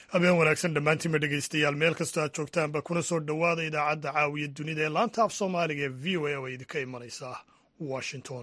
habeen wanaagsan dhammaantiinba dhegaystayaal meel kastoo aad joogtaanba kuna soo dhowaada idaacadda caawiya dunida ee laanta af soomaaliga ee v o a oo idinka imanaysa washington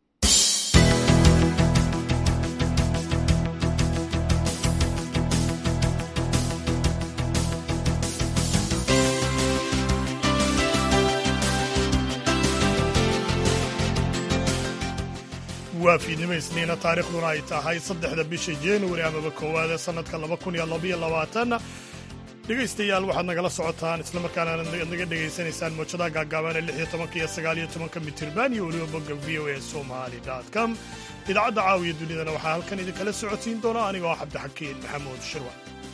waa fiidnimo isniina taarikhduna ay tahay saddexda bisha januari amaba koowaad ee sannadka laba kun iyo labaiyo labaatan dhegaystayaal waxaad nagala socotaan islamarkaana aad naga dhegaysanaysaan moojadaha gaagaaban ee lix iyo tobanka iyo sagaal iyo tobanka mitirban iyo weliba bogga v o a somali com idaacadda caawiya dunidana waxaa halkan idinkala socotiin doona anigoo cabdixakiin maxamuud shirwa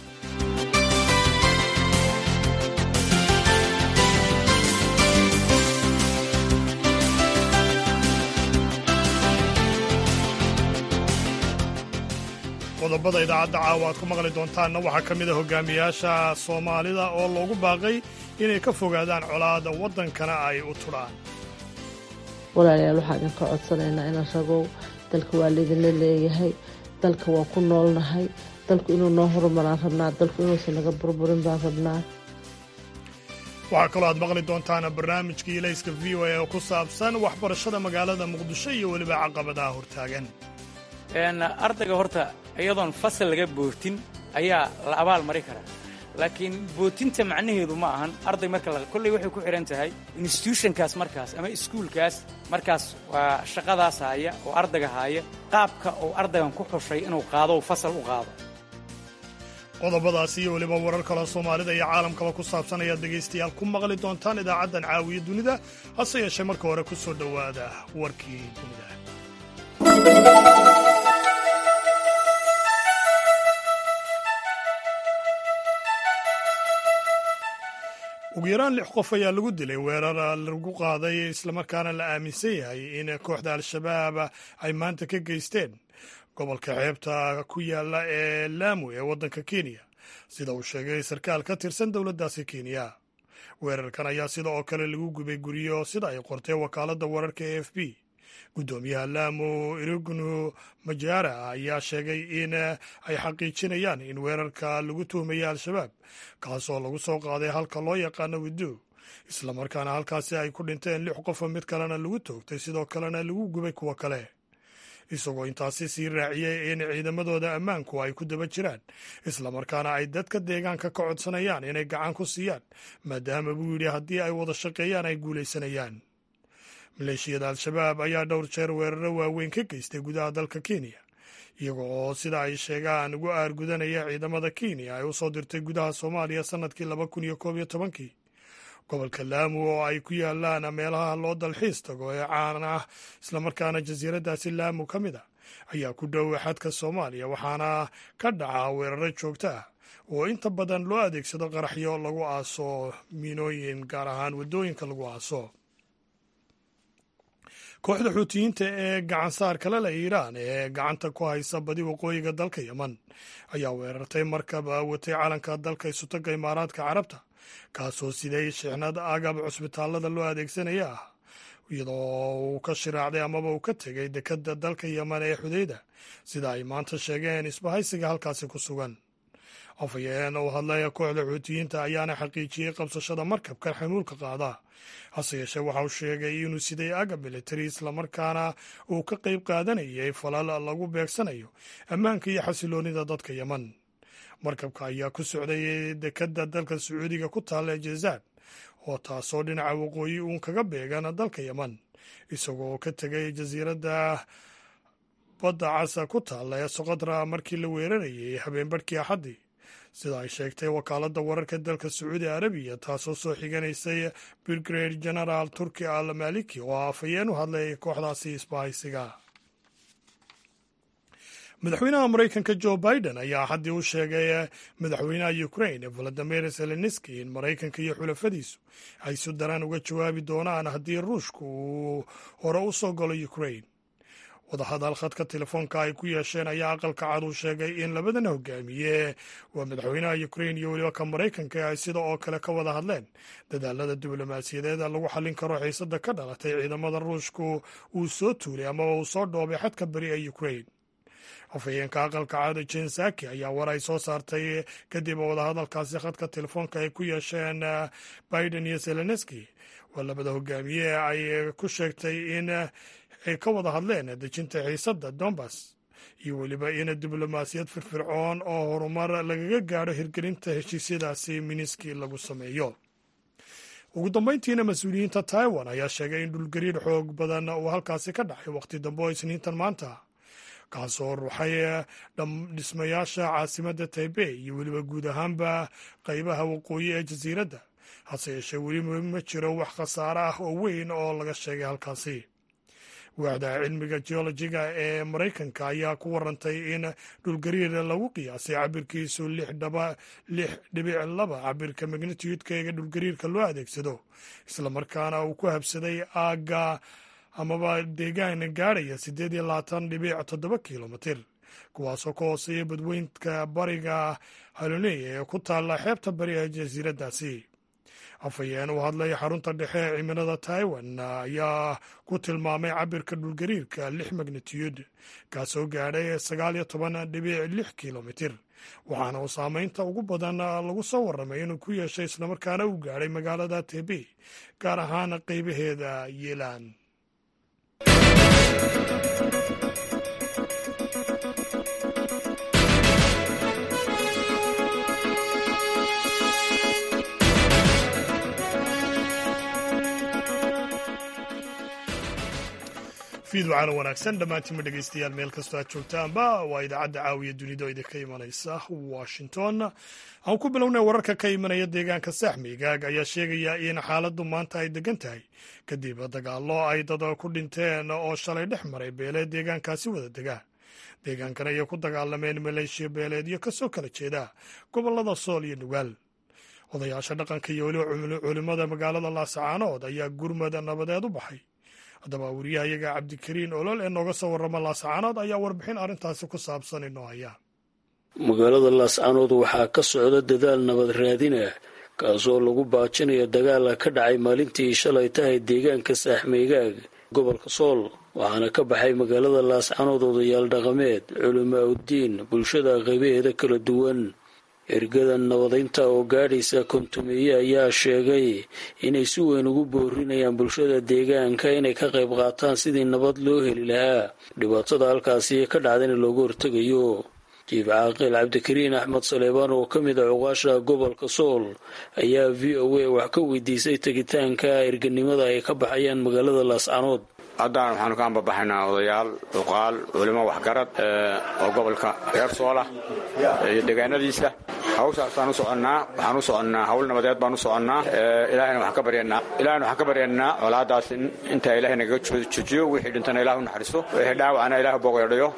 qodobada idaacadda caawa aad ku maqli doontaanna waxaa ka mid a hogaamiyaasha soomaalida oo loogu baaqay inay ka fogaadaan colaada waddankana ay u tudhaan walaalayaal waxaan idinka codsanaynaa inaan ragow dalka waa laydinla leeyahay dalka waa ku noolnahay dalku inuu noo horumaraan rabnaa dalku inuusan naga burburin baan rabnaa waxaa kaloo aad maqli doontaan barnaamijkii ilayska v o a oo ku saabsan waxbarashada magaalada muqdisho iyo weliba caqabadaha hortaagan ardayga horta iyadoon fasal laga bootin ayaa la abaal mari karaa laakiin bootinta macnaheedu ma ahan arday marka kolley waxay ku xidhan tahay institutionkaas markaas ama iskuulkaas markaas waa shaqadaas haaya oo ardayga haaya qaabka uu ardaygan ku xushay inuu qaado fasal u qaado qodobadaas iyo weliba warar kaloo soomaalida iyo caalamkaba ku saabsan ayaad dhegaystayaal ku maqli doontaan idaacaddan caawiya dunida hase yeeshee marka hore ku soo dhowaada warkii dunida ugu yaraan lix qof ayaa lagu dilay weerar lagu qaaday islamarkaana la aaminsan yahay in kooxda al-shabaab ay maanta ka geysteen gobolka xeebta ku yaala ee laamu ee waddanka kenya sida uu sheegay sarkaal ka tirsan dowladdaasi kenya weerarkan ayaa sida oo kale lagu gubay guryo sida ay qortay wakaaladda wararka e f b guddoomiyaha laamu irignu majara ayaa sheegay in ay xaqiijinayaan in weerarka lagu tuhmaya al-shabaab kaasoo lagu soo qaaday halka loo yaqaano widu islamarkaana halkaasi ay ku dhinteen lix qofo mid kalena lagu toogtay sidoo kalena lagu gubay kuwo kale isagoo intaasi sii raaciyey in ciidamadooda ammaanku ay ku daba jiraan islamarkaana ay dadka deegaanka ka codsanayaan inay gacan ku siiyaan maadaama buu yidhi haddii ay wada shaqeeyaan ay guulaysanayaan maleeshiyada al-shabaab ayaa dhowr jeer weeraro waaweyn ka geystay gudaha dalka kenya iyaga oo sida ay sheegaan ugu aargudanaya ciidamada kenya ay u soo dirtay gudaha soomaaliya sannadkii laba kun iyo koob iyo tobankii gobolka laamu oo ay ku yaalaan meelaha loo dalxiis tago ee caan ah islamarkaana jasiiraddaasi laamu ka mid a ayaa ku dhow xadka soomaaliya waxaana ka dhaca weeraro joogto ah oo inta badan loo adeegsado qaraxyo lagu aaso miinooyin gaar ahaan waddooyinka lagu aaso kooxda xuutiyiinta ee gacansaar kale leh iiraan ee gacanta ku haysa badi waqooyiga dalka yeman ayaa weerartay markab watay calanka dalka isutaga imaaraadka carabta kaasoo siday shixnad agab cusbitaallada loo adeegsanaya ah iyadoo uu ka shiraacday amaba uu ka tegay dekadda dalka yeman ee xudeyda sida ay maanta sheegeen isbahaysiga halkaasi ku sugan afhayeen uu hadlaya kooxda xuutiyiinta ayaana xaqiijiyey qabsashada markabkan xamuulka qaada hase yeeshee waxa uu sheegay inuu siday agab militari islamarkaana uu ka qayb qaadanayay falal lagu beegsanayo ammaanka iyo xasiloonida dadka yeman markabka ayaa ku socday dekadda dalka sacuudiga ku taalla ee jazaad oo taasoo dhinaca waqooyi uun kaga beegan dalka yeman isagoo ka tegay jasiiradda badda casa ku taalla ee soqodra markii la weerarayay habeenbarhkii axaddii sida ay sheegtay wakaaladda wararka dalka sacuudi arabiya taasoo soo xiganaysay brigade genaraal turki al maliki oo afhayeen u hadlay kooxdaasi isbahaysiga madaxweynaha maraykanka jo biden ayaa haddii u sheegay madaxweynaha ukrain valadimir zelenski in maraykanka iyo xulafadiisu ay si daran uga jawaabi doonaan haddii ruushka uu hore u soo galo ukrain wadahadal khadka telefoonka ay ku yeesheen ayaa aqalka cad uu sheegay in labadan hogaamiye waa madaxweynaha ukrain iyo weliba ka maraykanka ay sida oo kale ka wada hadleen dadaalada diblomaasiyadeed lagu xallin karo xiisada ka dhalatay ciidamada ruushku uu soo tuulay amaba uu soo dhoobay xadka beri ee ukrain afhayeenka aqalka caada jensaki ayaa war ay soo saartay kadib wadahadalkaasi khadka telefoonka ay ku yeesheen biden iyo zelenski oo labada hogaamiye ay ku sheegtay in ay ka wada hadleen dejinta xiisadda donbas iyo weliba in diblomaasiyad firfircoon oo horumar lagaga gaadho hirgelinta heshiisyadaasi miniski lagu sameeyo ugu dambeyntiina mas-uuliyiinta taiwan ayaa sheegay in dhulgariir xoog badan uu halkaasi ka dhacay waqti dambe oo isniintan maanta kaasoo ruuxay dhismayaasha caasimadda taibey iyo weliba guud ahaanba qeybaha waqooyi ee jasiiradda hase yeeshee weliba ma jiro wax khasaare ah oo weyn oo laga sheegay halkaasi waaxda cilmiga geologiga ee maraykanka ayaa ku warantay in dhulgariir lagu qiyaasay cabirkiisu lix dhibic laba cabirka magnitudka ee dhulgariirka loo adeegsado islamarkaana uu ku habsaday aagga amaba deegaan gaadhaya siddeed iyo labaatan dhibic toddoba kilomitir kuwaasoo ka hooseeya badweynka bariga haloney ee ku taalla xeebta bari ee jasiiraddaasi afhayeen u hadlay xarunta dhexe ee cimilada taiwan ayaa ku tilmaamay cabirka dhulgariirka lix magnitiyud kaasoo gaadhay sagaal iyo toban dhibic lix kilomitir waxaana uu saameynta ugu badan lagu soo warramay inuu ku yeeshay islamarkaana uu gaadhay magaalada tebe gaar ahaan qeybaheeda yeelaan fiid waxaana wanaagsan dhammaantiinma dhegaystayaal meel kastoo aad joogtaanba waa idaacadda caawiya dunida oo idinka imanaysa washington aan ku bilownay wararka ka imanaya deegaanka saaxmigaag ayaa sheegaya in xaaladdu maanta ay degan tahay kadib dagaallo ay dad ku dhinteen oo shalay dhex maray beeleed deegaankaasi wada degaa deegaankan ayay ku dagaalameen maleeshiya beeleedyo kasoo kala jeeda gobollada sool iyo nugaal odayaasha dhaqanka iyo weliba culimmada magaalada laasacaanood ayaa gurmad nabadeed u baxay haddaba wariyahayaga cabdikariin olol ee nooga soo warrama laascaanood ayaa warbixin arrintaasi ku saabsan inoo haya magaalada laascaanood waxaa ka socda dadaal nabad raadina kaasoo lagu baajinayo dagaala ka dhacay maalintii shalay tahay deegaanka saaxmeygaag gobolka sool waxaana ka baxay magaalada laascaanood odayaal dhaqameed culimaa uddiin bulshada qaybaheeda kala duwan ergadan nabadaynta oo gaadhaysa kontumeeye ayaa sheegay inay si weyn ugu boorinayaan bulshada deegaanka inay ka qayb qaataan sidii nabad loo heli lahaa dhibaatada halkaasi ka dhacdana looga hortegayo jiif caaqil cabdikariin axmed saleebaan oo ka mid a cuqaasha gobolka sool ayaa v o a wax ka weydiisay tegitaanka erganimada ay ka baxayaan magaalada laascanood haddaan waxaanu ka ambabaxaynaa odayaal cuqaal culimo waxgarad oo gobolka reer soola iyo deegaanadiisa hawshaasaan u soconnaa waxaan u soconnaa hawl nabadeed baan u soconnaa ilaahayna waxaan ka baryanaa ilahayna waxaan ka baryanaa colaadaas intaa ilaahay nagaga jojiyo wixii dhintana ilah u naxariisto wixii dhaawacana ilah bogeedhayo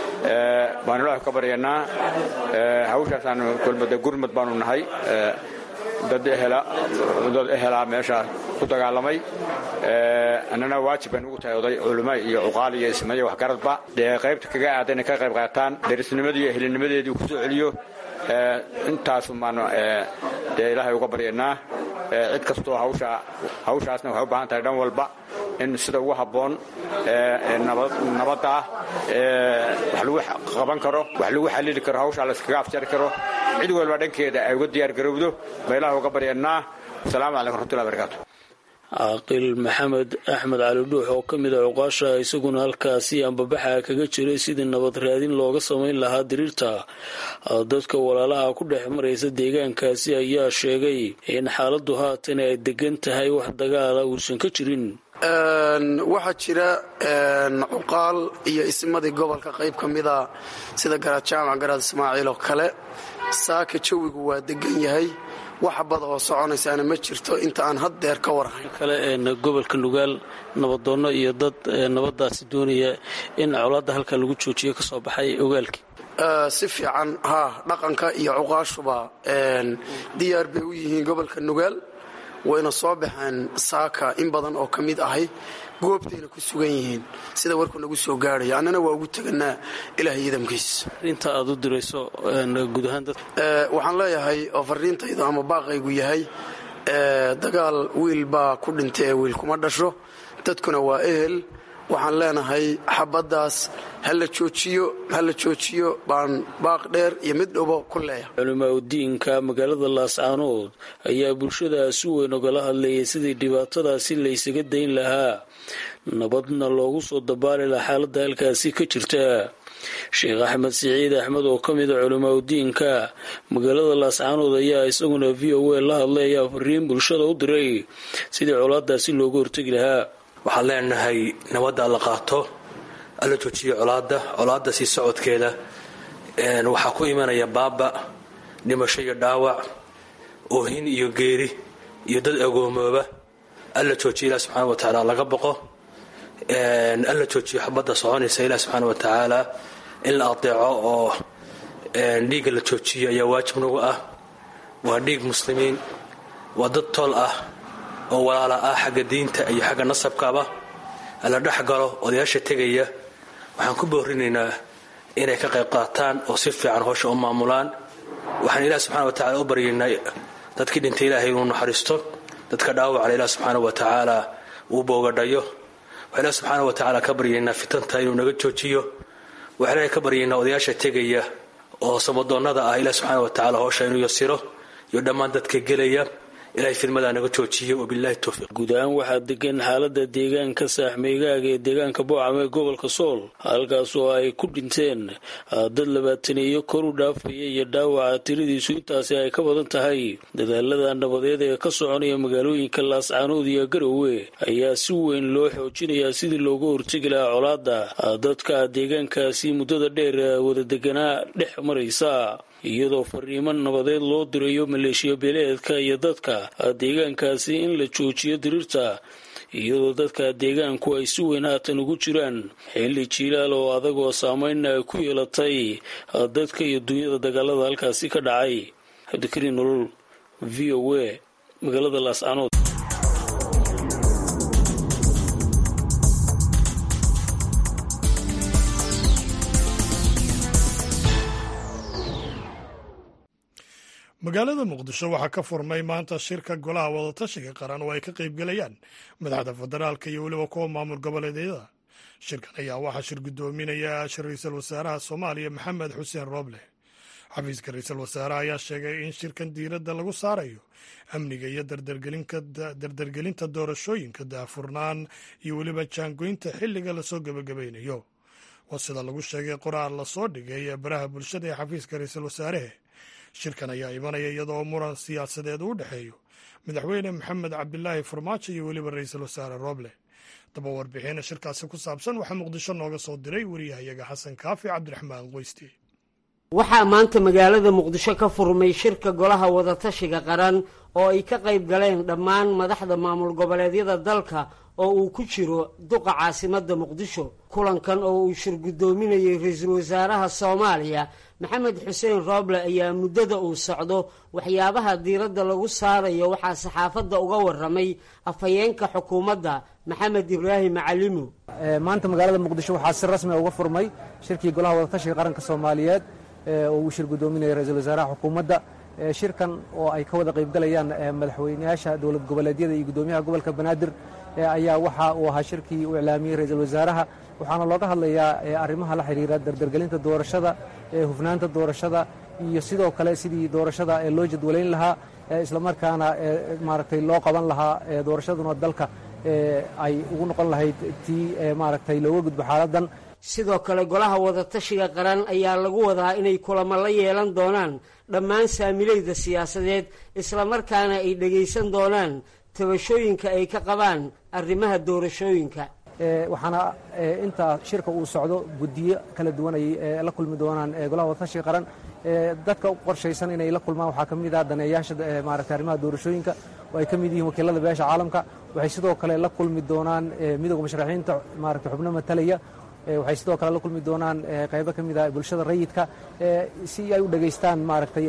baan ilaahay ka baryanaa hawshaasaan kulmada gurmad baanu nahay dad dad ehelaa meesha ku dagaalamay annana waajib bay nugu tahay oday culimo iyo cuqaal iyo ismaiyo waxgaradba dee qaybta kaga aada inay ka qayb qaataan derisnimadii iyo helinimadeedii ku soo celiyo intaasu maanu dee ilaahay uga baryanaa cid kastoo hawsha hawshaasna waxay u baahan tahay dhan walba in sida ugu habboon nabadda ah wax lagu qaban karo wax lagu xallili karo hawshaa layskaga afjari karo cid walba dhankeeda ay uga diyaar garowdo ba ilaah uga baryanaa asalaamu calaykum raxmatullahi barakaatu caaqil maxamed axmed cali dhuux oo ka mid a cuqaasha isaguna halkaasi ambabaxa kaga jiray sidii nabad raadin looga samayn lahaa diriirta dadka walaalaha ku dhex maraysa deegaankaasi ayaa sheegay in xaaladdu haatan ay degan tahay wax dagaala uusan ka jirin waxaa jira cuqaal iyo ismadii gobolka qayb ka mida sida garaad jaamac garaad ismaaciil oo kale saaka jawigu waa degan yahay wax bada oo soconaysaana ma jirto inta aan haddeer ka warhayn kale gobolka nugaal nabadoonno iyo dad nabadaasi doonaya in colaadda halkaa lagu joojiyo ka soo baxay ogaalkii si fiican haa dhaqanka iyo cuqaashuba diyaar bay u yihiin gobolka nugaal wayna soo baxeen saaka in badan oo ka mid ahay goobtayna ku sugan yihiin sida warku nagu soo gaadhaya annana waa ugu teganaa ilaah idamkiis inta aad u dirayso guud ahaan dad waxaan leeyahay oo fariintaydu ama baaqaygu yahay dagaal wiil baa ku dhintay ee wiil kuma dhasho dadkuna waa ehel waxaan leenahay xabaddaas ha la joojiyo ha la joojiyo baan baaq dheer iyo mid dhobo ku leeyahay culimaa udiinka magaalada laascaanood ayaa bulshada si weyn ogala hadlayay sidii dhibaatadaasi laysaga dayn lahaa nabadna loogu soo dabaali laha xaaladda halkaasi ka jirta sheekh axmed siciid axmed oo ka mid a culimaa udiinka magaalada laascaanood ayaa isaguna v o a la hadlay ayaa fariin bulshada u diray sidii colaadaasi loogu hortegi lahaa waxaan leenahay nabadda alla qaato alla joojiyo colaadda colaadda sii socodkeeda waxaa ku imanaya baaba dhimasho iyo dhaawac oohin iyo geeri iyo dad agoomooba alla joojiyo ilah subxaana wa tacaala laga boqo alla joojiyo xabadda soconaysa ilah subxaana wa tacaala in la adeeco oo dhiigga la joojiyo ayaa waajib nagu ah waa dhiig muslimiin waa dad tool ah oo walaala ah xagga diinta iyo xagga nasabkaba la dhex galo odayaasha tegaya waxaan ku boorinaynaa inay ka qayb qaataan oo si fiican howsha u maamulaan waxaan ilaah subxana wa tacala u baryaynaa dadkii dhintay ilaahay inuu naxariisto dadka dhaawacna ilaah subxaana wa tacaala uu boogadhayo waxaan ilaah subxaana wa tacaala ka baryaynaa fitanta inuu naga joojiyo waxaan ilahay ka baryaynaa odayaasha tegaya oo samadoonnada ah ilaah subxaana wa tacala howsha inuu yasiro iyo dhammaan dadka gelaya ilahay fidmadaa naga joojiyo wabilahi towfiiq guud ahaan waxaa degan xaalada deegaanka saaxmeygaaga ee deegaanka boocam ee gobolka sool halkaas oo ay ku dhinteen dad labaataneeyo kor u dhaafaya iyo dhaawaca tiradiisu intaasi ay ka badan tahay dadaalada nabadeed ee ka soconaya magaalooyinka laascaanood iyo garowe ayaa si weyn loo xoojinayaa sidii looga hortegi lahaa colaada dadka deegaankaasi muddada dheer wada deganaa dhex maraysa iyadoo fariimo nabadeed loo dirayo maleeshiya beeleedka iyo dadka deegaankaasi in la joojiyo diriirta iyadoo dadka deegaanku ay si weyn haatan ugu jiraan xilli jiilaal oo adag oo saameynna ay ku yeelatay dadka iyo dunyada dagaalada halkaasi ka dhacay cabdikariin nolol v o a magaalada laascaanood magaalada muqdisho waxaa ka furmay maanta shirka golaha wadatashiga qaran oo ay ka qaybgelayaan madaxda federaalka iyo weliba kuwa maamul goboleedyada shirkan ayaa waxaa shir guddoominaya ra-iisul wasaaraha soomaaliya maxamed xuseen rooble xafiiska ra-iisul wasaaraha ayaa sheegay in shirkan diiradda lagu saarayo amniga iyo dardargelinta doorashooyinka daafurnaan iyo weliba jaangoynta xilliga lasoo gebagabaynayo waa sida lagu sheegay qoraal lasoo dhigay ee baraha bulshada ee xafiiska ra-iisul wasaarehe shirkan ayaa imanaya iyadoo muran siyaasadeed u dhexeeyo madaxweyne maxamed cabdilaahi farmaajo iyo weliba ra-iisul wasaare rooble daba warbixina shirkaasi ku saabsan waxaa muqdisho nooga soo diray wariyahayaga xasan kaafi cabdiraxmaan qoysti waxaa maanta magaalada muqdisho ka furmay shirka golaha wadatashiga qaran oo ay ka qayb galeen dhammaan madaxda maamul goboleedyada dalka oo uu ku jiro duqa caasimadda muqdisho kulankan oo uu shir guddoominayay ra-iisul wasaaraha soomaaliya maxamed xuseen rooble ayaa muddada uu socdo waxyaabaha diiradda lagu saarayo waxaa saxaafadda uga waramay afhayeenka xukuumadda maxamed ibraahim macalimo maanta magaalada muqdisho waxaa si rasmi uga furmay shirkii golaha wadatashiga qaranka soomaaliyeed oo uu shir guddoominaya ra-iisul wasaaraha xukuumadda shirkan oo ay ka wada qaybgalayaan madaxweynayaasha dowlad goboleedyada iyo guddoomiyaha gobolka banaadir ayaa waxa uu ahaa shirkii uu iclaamiyey ra-iisul wasaaraha waxaana looga hadlayaa arrimaha la xidhiira dardargelinta doorashada hufnaanta doorashada iyo sidoo kale sidii doorashada loo jadwalayn lahaa islamarkaana maaragtay loo qaban lahaa doorashaduna dalka ay ugu noqon lahayd tii maaragtay looga gudbo xaaladan sidoo kale golaha wadatashiga qaran ayaa lagu wadaa inay kulamo la yeelan doonaan dhammaan saamilayda siyaasadeed islamarkaana ay dhegaysan doonaan tabashooyinka ay ka qabaan arrimaha doorashooyinka waxaana intaa shirka uu socdo guddiyo kala duwan ay la kulmi doonaan golaha wadatashiga qaran dadka u qorshaysan inay la kulmaan waxaa ka mid ah daneeyaasha maaragtay arrimaha doorashooyinka oo ay ka mid yihiin wakiilada beesha caalamka waxay sidoo kale la kulmi doonaan midowga musharaxiinta maaragtay xubno matalaya waxay sidoo kale la kulmi doonaan qaybo ka mid ah bulshada rayidka si ay u dhegaystaan maaragtay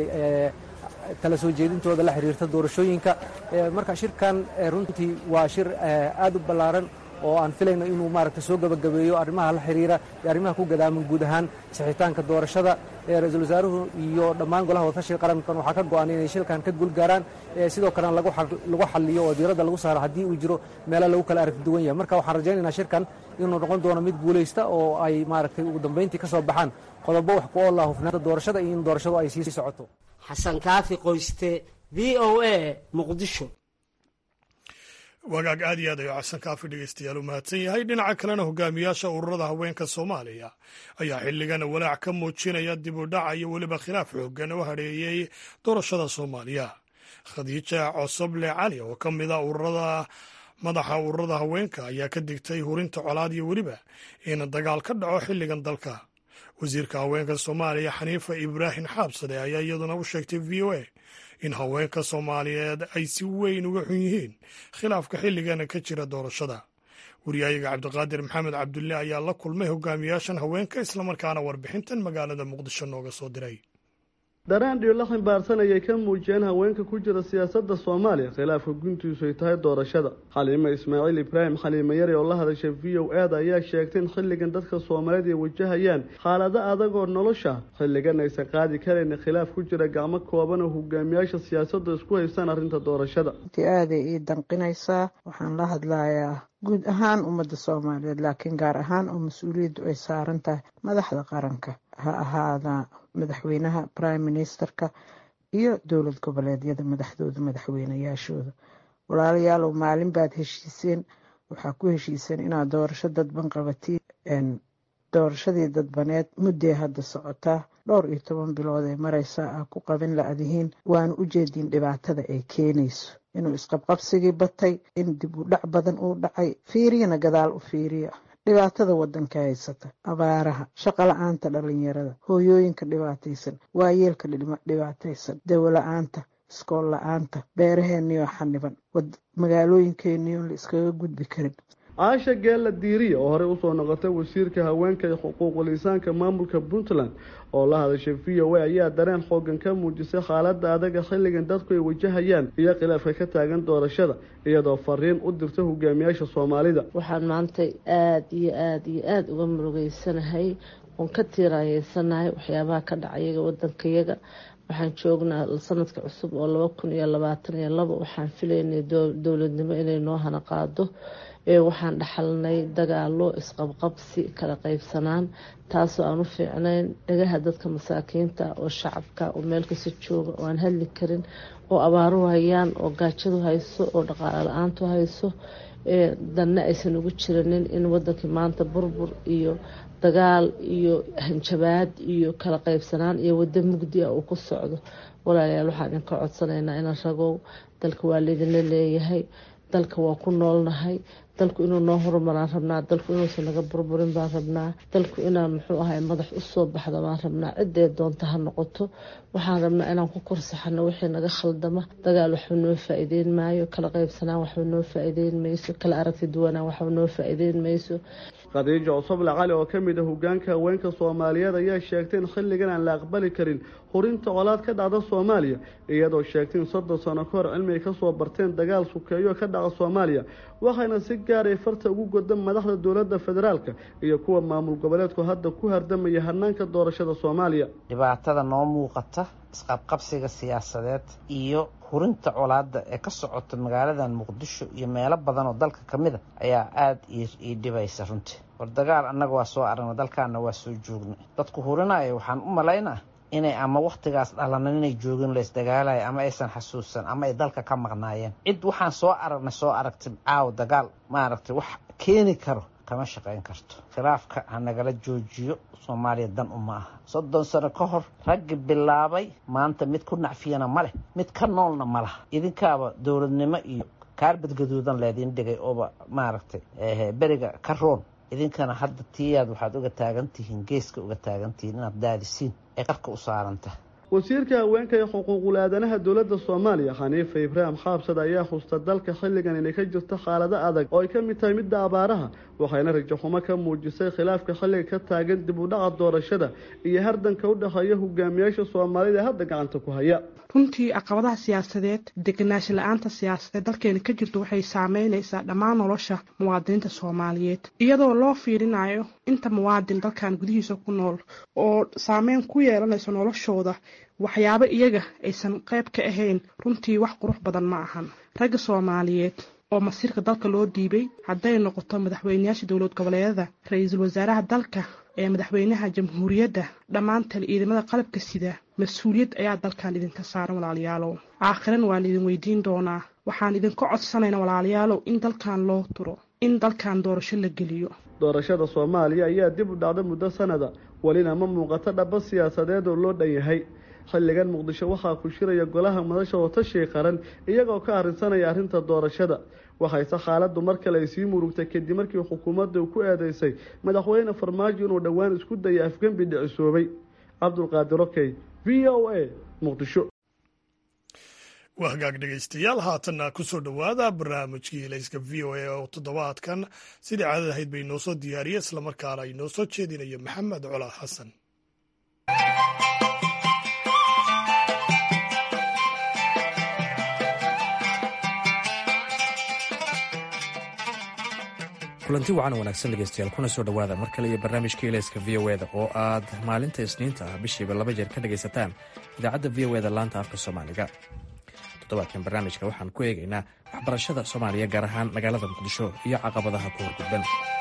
kala soo jeedintooda la xiriirta doorashooyinka marka shirkan runtii waa shir aad u ballaaran oo aan filayno inuu maaragtay soo gebagabeeyo arrimaha la xiriira iyo arrimaha ku gadaaman guud ahaan sixitaanka doorashada ee ra-iisul wasaaruhu iyo dhammaan golaha wadatashiga qarankan waxaa ka go-an inay shilkan ka guulgaaraan sidoo kalena lagu xaliyo oo diiradda lagu saaro haddii uu jiro meelo lagu kala aragti duwan yahay marka waxaan rajaynaynaa shirkan inuu noqon doono mid guulaysta oo ay maaragtay ugu dambayntii ka soo baxaan qodobo wax ku oola hufnaanta doorashada iyo in doorashadu ay sii socoto xasan kaafi qoyste v o a muqdisho wagaag aad iyo aad ayuu xasan kaafi dhegeystayaal u mahadsan yahay dhinaca kalena hogaamiyaasha ururada haweenka soomaaliya ayaa xilligan walaac ka muujinaya dib u dhaca iyo weliba khilaaf xoogan oo hadheeyey doorashada soomaaliya khadiija cosoble cali oo ka mid a ururada madaxa ururada haweenka ayaa ka digtay hurinta colaad iyo weliba in dagaal ka dhaco xilligan dalka wasiirka haweenka soomaaliya xaniifa ibraahim xaabsade ayaa iyaduna u sheegtay v o a in haweenka soomaaliyeed ay si weyn uga xun yihiin khilaafka xilligana ka jira doorashada wariyayaga cabdiqaadir maxamed cabdulle ayaa la kulmay hogaamiyaashan haweenka islamarkaana warbixintan magaalada muqdisho nooga soo diray daraan dhiyo la ximbaarsan ayay ka muujiyeen haweenka ku jira siyaasadda soomaaliya khilaafka guntiisu ay tahay doorashada xaliime ismaaciil ibraahim xaliime yari oo la hadashay v o aada ayaa sheegtay in xilligan dadka soomaaliyeed ay wajahayaan xaalado adag oo nolosha xilligan aysan qaadi karayna khilaaf ku jira gacmo kooban oo hogaamiyaasha siyaasadda isku haystaan arrinta doorashada aaday ii danqinaysaa waxaan la hadlayaa guud ahaan ummadda soomaaliyeed laakiin gaar ahaan oo mas-uuliyaddu ay saaran tahay madaxda qaranka ha ahaada madaxweynaha prime ministerka iyo dowlad goboleedyada madaxdooda madaxweynayaashooda walaalayaalow maalin baad heshiiseen waxaa ku heshiiseen inaad doorasho dadban qabatiin doorashadii dadbaneed mudday hadda socotaa dhowr iyo toban bilood ee mareysaa ah ku qabin la-dihiin waana u jeediin dhibaatada ay keenayso inuu isqabqabsigii batay in dib u dhac badan uu dhacay fiiriyana gadaal u fiiriya dhibaatada wadanka haysata abaaraha shaqa la-aanta dhalinyarada hooyooyinka dhibaataysan waayeelka dhibaataysan dawo la-aanta iskool la-aanta beeraheeniyo xaniban magaalooyinkeeniyoon la iskaga gudbi karin caasha geella diiriya oo horey usoo noqotay wasiirka haweenka iyo xuquuqul insaanka maamulka puntland oo la hadashay v o a ayaa dareen xoogan ka muujisay xaaladda adaga xilligan dadku ay wajahayaan iyo khilaafka ka taagan doorashada iyadoo fariin u dirta hogaamiyaasha soomaalida waxaan maanta aada iyo aada iyo aada uga murugeysanahay oon ka tiiraanyeysanahay waxyaabaha ka dhacayaga wadankayaga waxaan joognaa sanadka cusub oo laba kun iyo labaatan iyo labo waxaan filaynay dowladnimo inay noo hana qaado waxaan dhaxalnay dagaalo isqabqabsi kala qaybsanaan taasoo aan u fiicnayn dhagaha dadka masaakiinta oo shacabka oo meel kasta jooga oo aan hadli karin oo abaaruhu hayaan oo gaajadu hayso oo dhaqaalo la-aantu hayso danna aysan ugu jiranin in wadankii maanta burbur iyo dagaal iyo hanjabaad iyo kala qaybsanaan iyo wado mugdi ah uu ku socdo walaalayaal waxaan idinka codsanaynaa inaan ragow dalka waa laydinla leeyahay dalka waa ku noolnahay dalku inuu noo horumaraan rabnaa dalku inuusan naga burburin baan rabnaa dalku inaan muxuu ahay madax usoo baxdo baan rabnaa ciddee doonta ha noqoto waxaan rabnaa inaan ku korsaxano wixii naga khaldama dagaal waxba noo faa-iideyn maayo kala qaybsanaan waxba noo faa-iideyn mayso kala aragti duwanaan waxba noo faa-iideyn mayso khadiijo cosoble cali oo ka mid a hogaanka haweenka soomaaliyeed ayaa sheegtay in xilligan aan la aqbali karin hurinta colaad ka dhacda soomaaliya iyadoo sheegtay in soddon sano ka hor cilmi ay kasoo barteen dagaal sukeeyo ka dhaca soomaaliya waxayna si gaaray farta ugu godan madaxda dowladda federaalka iyo kuwa maamul goboleedku hadda ku hardamaya hanaanka doorashada soomaaliya dhibaatada noo muuqata isqabqabsiga siyaasadeed iyo hurinta colaada ee ka socota magaaladan muqdisho iyo meelo badan oo dalka ka mid a ayaa aada ii dhibaysa runtii war dagaal annaga waa soo aragna dalkaana waa soo joognay dadku hurinaya waxaan u malaynaa inay ama wakhtigaas dhalanan inay joogin laysdagaalaya ama aysan xasuusan ama ay dalka ka maqnaayeen cid waxaan soo aragnay soo aragtay caaw dagaal maaragtay wax keeni karo kama shaqayn karto khilaafka ha nagala joojiyo soomaaliya dan uma aha soddon sano ka hor raggi bilaabay maanta mid ku nacfiyana ma leh mid ka noolna ma laha idinkaaba dowladnimo iyo kaarbad gaduudan leediin dhigay ooba maaragtay beriga ka roon idinkana hadda tiyaad waxaad uga taagan tihiin geeska uga taagan tihiin inaad daadisiin ay qarka u saaranta wasiirka haweenka ee xuquuqul aadanaha dowladda soomaaliya xaniifa ibraahim xaabsad ayaa xusta dalka xilligan inay ka jirto xaalado adag oo ay ka mid tahay midda abaaraha waxayna rajaxumo ka muujisay khilaafka xilliga ka taagan dib u dhaca doorashada iyo hardanka u dhexeeya hogaamiyaasha soomaalida ee hadda gacanta ku haya runtii caqabadaha siyaasadeed degenaansho la-aanta siyaasadeed dalkeena ka jirto waxay saameynaysaa dhammaan nolosha muwaadiniinta soomaaliyeed iyadoo loo fiirinayo inta muwaadin dalkan gudihiisa ku nool oo saameyn ku yeelanayso noloshooda waxyaabo iyaga aysan qayb ka ahayn runtii wax qurux badan ma ahan ragga soomaaliyeed oo masiirka dalka loo dhiibay hadday noqoto madaxweyneyaasha dowlad goboleedyada ra-iisul wasaaraha dalka ee madaxweynaha jamhuuriyadda dhammaantan ciidamada qalabka sida mas-uuliyad ayaa dalkan idinka saaran walaalayaalow aakhiran waan idin weydiin doonaa waxaan idinka codsanayna walaalayaalow in dalkan loo turo in dalkan doorasho la geliyo doorashada soomaaliya ayaa dib u dhacda muddo sanada welina ma muuqato dhaba siyaasadeed oo loo dhan yahay xilligan muqdisho waxaa ku shiraya golaha madasha oo tashi qaran iyagoo ka arrinsanaya arrinta doorashada waxayse xaaladdu mar kale ay sii murugtay kadib markii xukuumadda ku eedeysay madaxweyne farmaajo inuu dhowaan isku dayay afgembi dhicisoobay cabdulqaadir okey v o a muqdisho waa hagaag dhegaystayaal haatanna kusoo dhowaada barnaamijkii helayska v o a oo toddobaadkan sidii caadad ahayd bay noo soo diyaariye islamarkaana ay noo soo jeedinayo maxamed colaa xasan kulanti wacan wanaagsan dhegeystayaal kuna soo dhowaada mar kale iyo barnaamijka ilayska v o eda oo aad maalinta isniinta ah bishiiba laba jeer ka dhegaysataan idaacadda v o eda laanta afka soomaaliga toddobaadkan barnaamijka waxaan ku eegaynaa waxbarashada soomaaliya gaar ahaan magaalada muqdisho iyo caqabadaha ku horgudban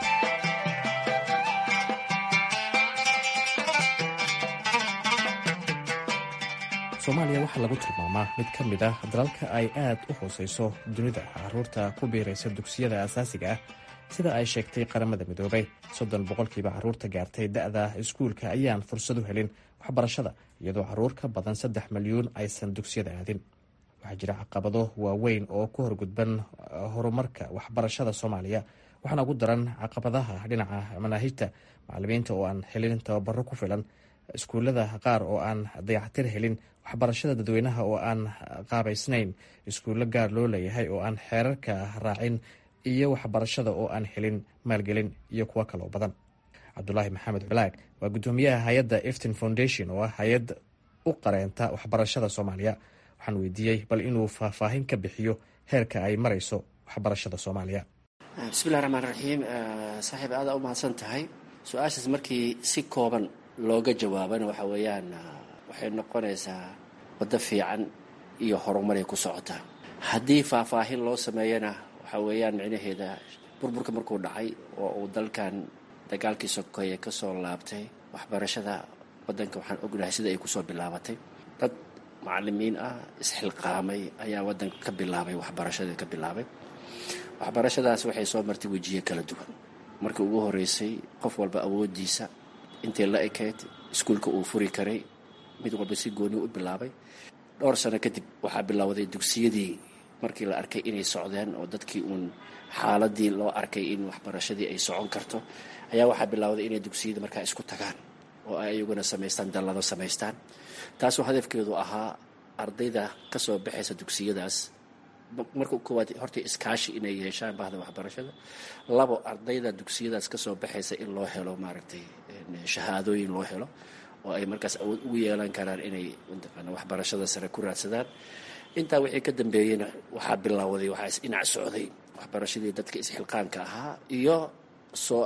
soomaaliya waxaa lagu tilmaamaa mid ka mid ah dalalka ay aad u hooseyso dunida caruurta ku biiraysa dugsiyada asaasiga ah sida ay sheegtay qaramada midoobay soddon boqolkiiba caruurta gaartay da-da iskuulka ayaan fursad u helin waxbarashada iyadoo caruur ka badan saddex milyuun aysan dugsiyada aadin waxaa jira caqabado waaweyn oo ku horgudban horumarka waxbarashada soomaaliya waxaana ugu daran caqabadaha dhinaca manaahijta macalimiinta oo aan helin tababaro ku filan iskuullada qaar oo aan dayactir helin waxbarashada dadweynaha oo aan qaabaysnayn iskuullo gaar loo leeyahay oo aan xeerarka raacin iyo waxbarashada oo aan helin maalgelin iyo kuwo kaloo badan cabdulaahi maxamed balaag waa guddoomiyaha hay-adda eftin foundation oo ah hay-ad u qareenta waxbarashada soomaaliya waxaan weydiiyey bal inuu faahfaahin ka bixiyo heerka ay marayso waxbarashada soomaaliya bismillahi raxmaan raxiim saaxiib aada u mahadsan tahay su-aashaas markii si kooban looga jawaabana waxa weeyaan waxay noqonaysaa waddo fiican iyo horumaray ku socotaa haddii faahfaahin loo sameeyana waxaa weeyaan micnaheeda burburka markuu dhacay oo uu dalkan dagaalkii sokeeye ka soo laabtay waxbarashada waddanka waxaan ognahay sida ay kusoo bilaabatay dad macalimiin ah isxilqaamay ayaa waddanka ka bilaabay waxbarashadii ka bilaabay waxbarashadaas waxay soo martay wejiye kala duwan markii ugu horeysay qof walba awoodiisa intay la ekayd iskuulka uu furi karay mid walba si gooni u bilaabay dhowr sano kadib waxaa bilowday dugsiyadii markii la arkay inay socdeen oo dadkii uun xaaladii loo arkay in waxbarashadii ay socon karto ayaa waxaa bilowday inay dugsiyadii markaa isku tagaan oo ay iyaguna samaystaan dallado samaystaan taasoo hadafkeedu ahaa ardayda ka soo baxaysa dugsiyadaas marka koowaad horta iskaashi inay yeeshaan bahda waxbarashada labo ardayda dugsiyadaas kasoo baxaysa in loo helo maaragtay shahaadooyin loo helo oo ay markaas awood ugu yeelan karaan inay mataqaana waxbarashada sare ku raadsadaan intaa wixii ka dambeeyeyna waxaa bilowday waxaa isdhinac socday waxbarashadii dadka isxilqaanka ahaa iyo soo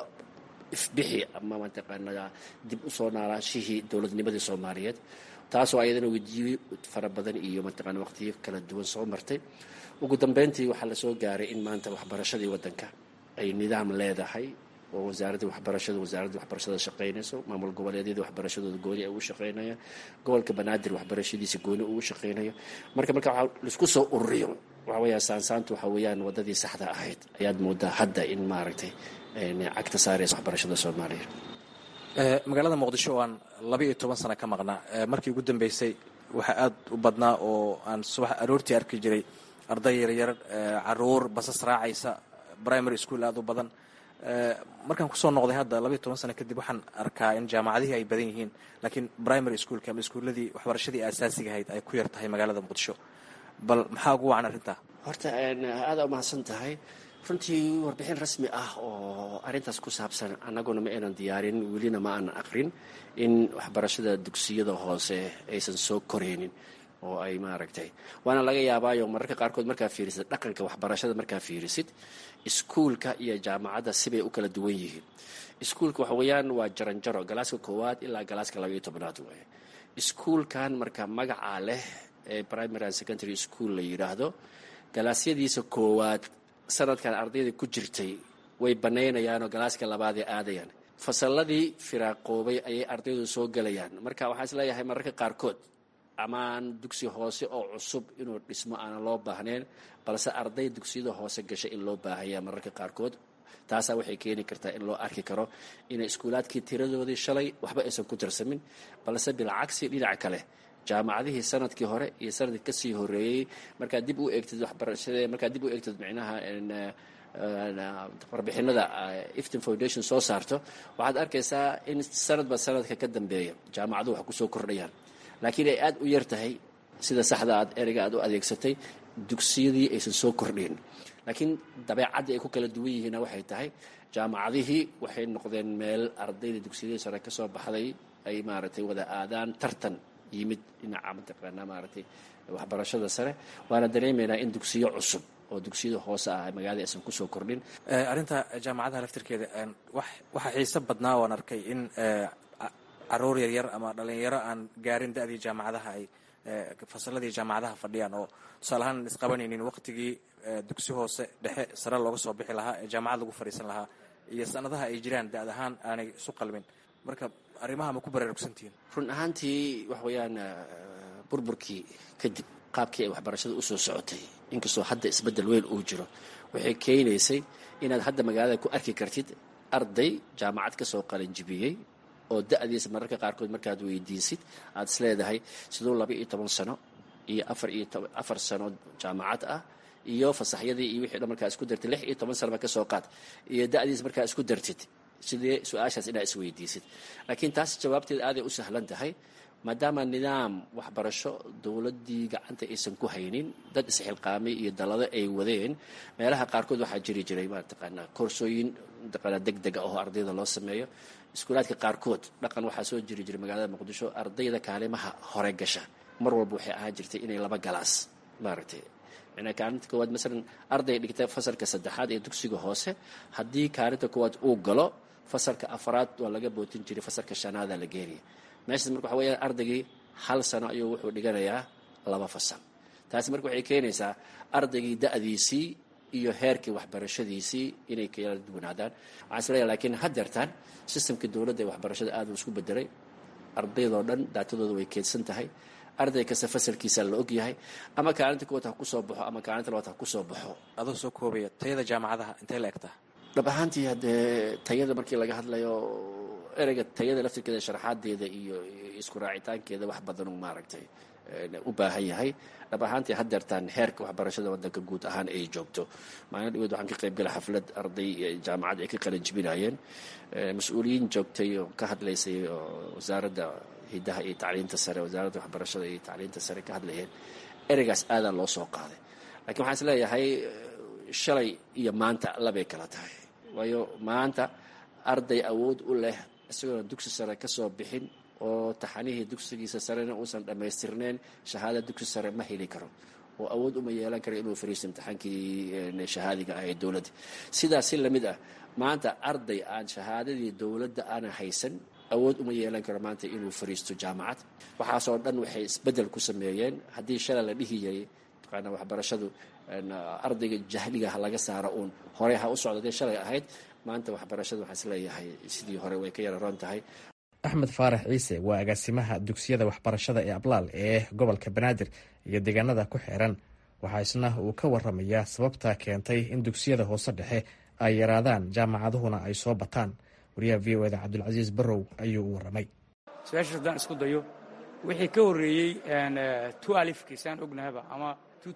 ifbixi ama mataqaana dib usoo naalaashihii dowladnimadii soomaaliyeed taasoo ayadana wediyo fara badan iyo mataqaana waqtiyo kala duwan soo martay ugu dambeyntii waxaa lasoo gaaray in maanta waxbarashadii waddanka ay nidaam leedahay oo wasaaradda waxbarashada wasaaradda waxbarashada shaqaynayso maamul goboleedyada waxbarashadooda gooni ay ugu shaqaynayaan gobolka banaadir waxbarashadiisa gooni ugu shaqaynayo marka marka waxaa laisku soo ururiyo waxa weeyaa saansaantu waxa weeyaan waddadii saxda ahayd ayaad moodaa hadda in maaragtay cagta saaraysa waxbarashada soomaaliya magaalada muqdisho oo aan laba iyo toban sano ka maqnaa markii ugu dambeysay waxaa aada u badnaa oo aan subax aroortii arki jiray arday yaryar caruur basas raacaysa primary school aada u badan markaan kusoo noqday hadda labaiyo toban sano kadib waxaan arkaa in jaamacadihii ay badan yihiin laakiin primary schoolka ama iskuuladii waxbarashadii asaasiga ahayd ay ku yar tahay magaalada muqdisho bal maxaa ugu wacan arrintaa horta aada umahadsan tahay runtii warbixin rasmi ah oo arrintaas ku saabsan annaguna ma aynan diyaarin welina ma aanan aqrin in waxbarashada dugsiyada hoose aysan soo koraynin oo ay maaragtay waana laga yaabaayo mararka qaarkood markaa fiirisid dhaqanka waxbarashada markaa fiirisid iskuulka iyo jaamacadda sibay u kala duwan yihiin iskuulka waxa weeyaan waa jaranjaro galaaska koowaad ilaa galaaska labaiyo tobnaad waay iskuulkan marka magacaa leh ee primary and secondary school la yidhaahdo galaasyadiisa koowaad sanadkan ardayda ku jirtay way banaynayaanoo galaaska labaadee aadayaan fasalladii firaaqoobay ayay ardaydu soo gelayaan marka waxaan isleeyahay mararka qaarkood amaan dugsi hoose oo cusub inuu dhismo aanan loo baahnayn balse arday dugsiyada hoose gasha in loo baahaya mararka qaarkood taasaa waxay keeni kartaa in loo arki karo inay iskuulaadkii tiradoodii shalay waxba aysan ku tirsamin balse bilcagsi dhinaca kale jaamacadihii sanadkii hore iyo sanadkii kasii horeeyey markaad dib u eegtid waxbarashade markaad dib u eegtid micnaha warbixinada iftin foundation soo saarto waxaad arkaysaa in sanadba sanadka ka dambeeya jaamacaduhu wax kusoo kordhayaan laakiin ay aada u yar tahay sida saxda aad ereyga aad u adeegsatay dugsiyadii aysan soo kordhin laakiin dabeecaddii ay ku kala duwan yihiinna waxay tahay jaamacadihii waxay noqdeen meel ardayda dugsiyadii sare kasoo baxday ay maaragtay wada aadaan tartan yimid dhinaca mataqaanaa maaragtay waxbarashada sare waana dareemaynaa in dugsiyo cusub oo dugsiyada hoose ah magaalada aysan kusoo kordhin arrinta jaamacadaha laftirkeeda waxaa xiiso badnaa waan arkay in caruur yaryar ama dhalinyaro aan gaarin da-dii jaamacadaha ay fasaladii jaamacadaha fadhiyaan oo tusaale ahaan isqabanaynin waqtigii dugsi hoose dhexe sare looga soo bixi lahaa ee jaamacad lagu fadhiisan lahaa iyo sanadaha ay jiraan da-ad ahaan aanay isu qalmin marka arrimaha ma ku baraarugsantihiin run ahaantii wax weeyaan burburkii kadib qaabkii ay waxbarashada usoo socotay inkastoo hadda isbeddel weyn uu jiro waxay keenaysay inaad hadda magaalada ku arki kartid arday jaamacad ka soo qalanjibiyey oo da-diisa mararka qaarkood markaad weydiisid aad is leedahay siduu laba iyo toban sano iyo afar iyo afar sano jaamacad ah iyo fasaxyadii iyo wixii dhan markaa isku dartid lix iyo toban sano ba ka soo qaad iyo da-diisa markaa isku dartid sidee su-aashaas inaad isweydiisid laakiin taas jawaabteeda aaday u sahlan tahay maadaama nidaam waxbarasho dowladdii gacanta aysan ku haynin dad isxilqaamay iyo dalado ay wadeen meelaha qaarkood waxaa jiri jiray mataqaanaa koorsooyin mataqaanaa deg dega oo ardayda loo sameeyo iskuulaadka qaarkood dhaqan waxaa soo jiri jiray magaalada muqdisho ardayda kaalimaha hore gasha mar walba waxay ahaan jirtay inay laba galaas maaragtay micnaa kaalinta koowaad masalan arday dhigta fasalka saddexaad ee dugsiga hoose haddii kaalinta koowaad uu galo fasalka afraad waa laga bootin jiray fasalka shanaada la geenaya meeshaas marka waxa weyaan ardaygii hal sano ayuu wuxuu dhiganayaa laba fasal taasi marka waxay keenaysaa ardaygii da-diisii iyo heerkii waxbarashadiisii inay kala duwanaadaan waxaan isleeyahay laakiin haddeertaan sistamkii dowladda ee waxbarashada aad uu isku bedelay ardaydoo dhan daatadooda way keedsan tahay arday kasta fasalkiisa la og yahay ama kaalinta kuwaad ha kusoo baxo ama kaalinta labaad ha kusoo baxo adoo soo koobaya tayada jaamacadaha intay la egtaa dhab ahaantii haddee tayada markii laga hadlayo ereyga tayada laftirkeeda sharaxaadeeda iyo isku raacitaankeeda wax badanuu maaragtay u baahan yahay dhab ahaantii haddeertaan heerka waxbarashada wadanka guud ahaan ay joogto maalin dhaweed waxaan ka qayb galay xaflad arday jaamacad ay ka qalin jibinayeen mas-uuliyiin joogtay oo ka hadlaysay wasaaradda hidaha iyo tacliinta sare wasaaradda waxbarashada iyo tacliinta sare ka hadlayeen ereygaas aadaa loo soo qaaday lakiin waxaan is leeyahay shalay iyo maanta labay kala tahay waayo maanta arday awood u leh isagoona dugsi sare ka soo bixin oo taxanihii dugsigiisa sarena uusan dhammaystirneyn shahaada dugsi sare ma heli karo oo awood uma yeelan karo inuu fariisto imtixaankii shahaadiga ah ee dowladda sidaas si lamid ah maanta arday aan shahaadadii dowladda aanan haysan awood uma yeelan karo maanta inuu fariisto jaamacad waxaasoo dhan waxay isbeddel ku sameeyeen haddii shalay la dhihi yaray taqaana waxbarashadu ardayga jahliga ha laga saaro uun horey ha u socda dee shalay ahayd maanta waxbarashada waxaan isleeyahay sidii hore way ka yararoon tahay axmed faarax ciise waa agaasimaha dugsiyada waxbarashada ee ablaal ee gobolka banaadir iyo deegaanada ku xeeran waxaa isna uu ka waramayaa sababta keentay in dugsiyada hoose dhexe ay yaraadaan jaamacaduhuna ay soo bataan wariyaha v o eda cabdulcasiis barrow ayuu u waramay su-aashaas haddaan isku dayo wixii ka horreeyey tu alifkii saan ognahaba ama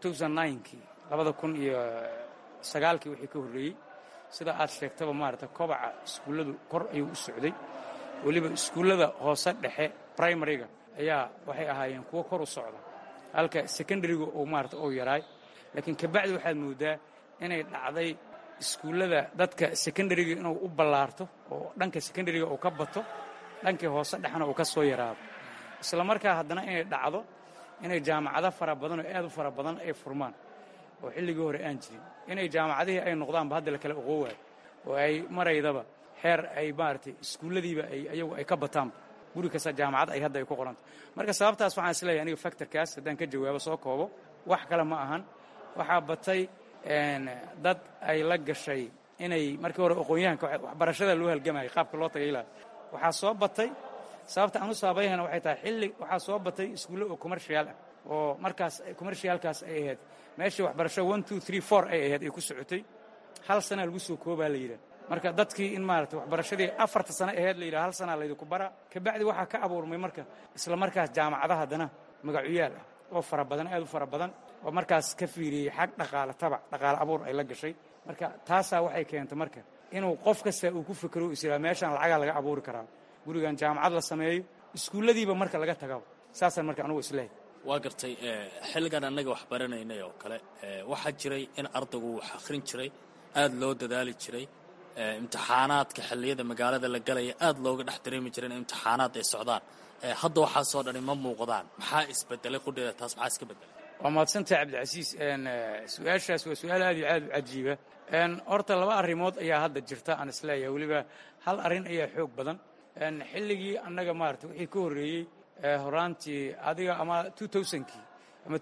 kii labada kun iyo sagaalkii wixii ka horreeyey sida aad sheegtaba maarata kobaca iskuulladu kor ayuu u socday weliba iskuullada hoose dhexe primariga ayaa waxay ahaayeen kuwo kor u socda halka secondariga uu maarata uu yaraay laakiin kabacdi waxaad moodaa inay dhacday iskuullada dadka secondariga inuu u ballaarto oo dhanka secondariga uu ka bato dhankii hoose dhexna uu ka soo yaraado isla markaa haddana inay dhacdo inay jaamacado fara badan oo aad u fara badan ay furmaan oo xilligii hore aan jirin inay jaamacadihii ay noqdaanba hadda la kala oqoowaay oo ay maraydaba xeer ay maaragtay iskuulladiiba ay ayagu ay ka bataanba guri kasta jaamacad ay hadda ay ku qoranta marka sababtaas waxaan isleeyahay aniga factorkaas haddaan ka jawaabo soo koobo wax kale ma ahan waxaa batay dad ay la gashay inay markii hore aqoon-yahanka waxbarashada loo halgamayay qaabka loo tagay ilaa waxaa soo batay sababta aan u saabayhana waxay tahay xilli waxaa soo batay iskuulle oo commercial ah oo markaas commercialkaas ay ahayd meeshii waxbarasho one two three four ay ahayd ay ku socotay hal sanaa lagu soo koobaa la yidhaha marka dadkii in maaragtay waxbarashadii afarta sano ahayd la yidhaha hal sanaa laydinku bara kabacdi waxaa ka abuurmay marka isla markaas jaamacadaha haddana magacuyaal ah oo fara badan aad u fara badan oo markaas ka fiiriyey xag dhaqaale tabac dhaqaale abuur ay la gashay marka taasaa waxay keentay marka inuu qof kasta uu ku fikero israa meeshaan lacagaa laga abuuri karaa gurigan jaamacad la sameeyo iskuulladiiba marka laga tagaba saasaan marka anugu islehay waa gartay xilligan annaga wax baranaynay oo kale waxaa jiray in ardaygu wax akhrin jiray aad loo dadaali jiray imtixaanaadka xilliyada magaalada la galaya aad looga dhex dareemi jiray in imtixaanaad ay socdaan hadda waxaasoo dhani ma muuqdaan maxaa isbedelay qudheeda taas maxaa iska bedelay waa mahadsantahay cabdicasiis su-aashaas waa su-aal aad iyo aad u cajiiba horta laba arrimood ayaa hadda jirta aan isleeyahay weliba hal arrin ayaa xoog badan xilligii annaga maarata wixii ka horreeyey horaantii adiga ama kii ama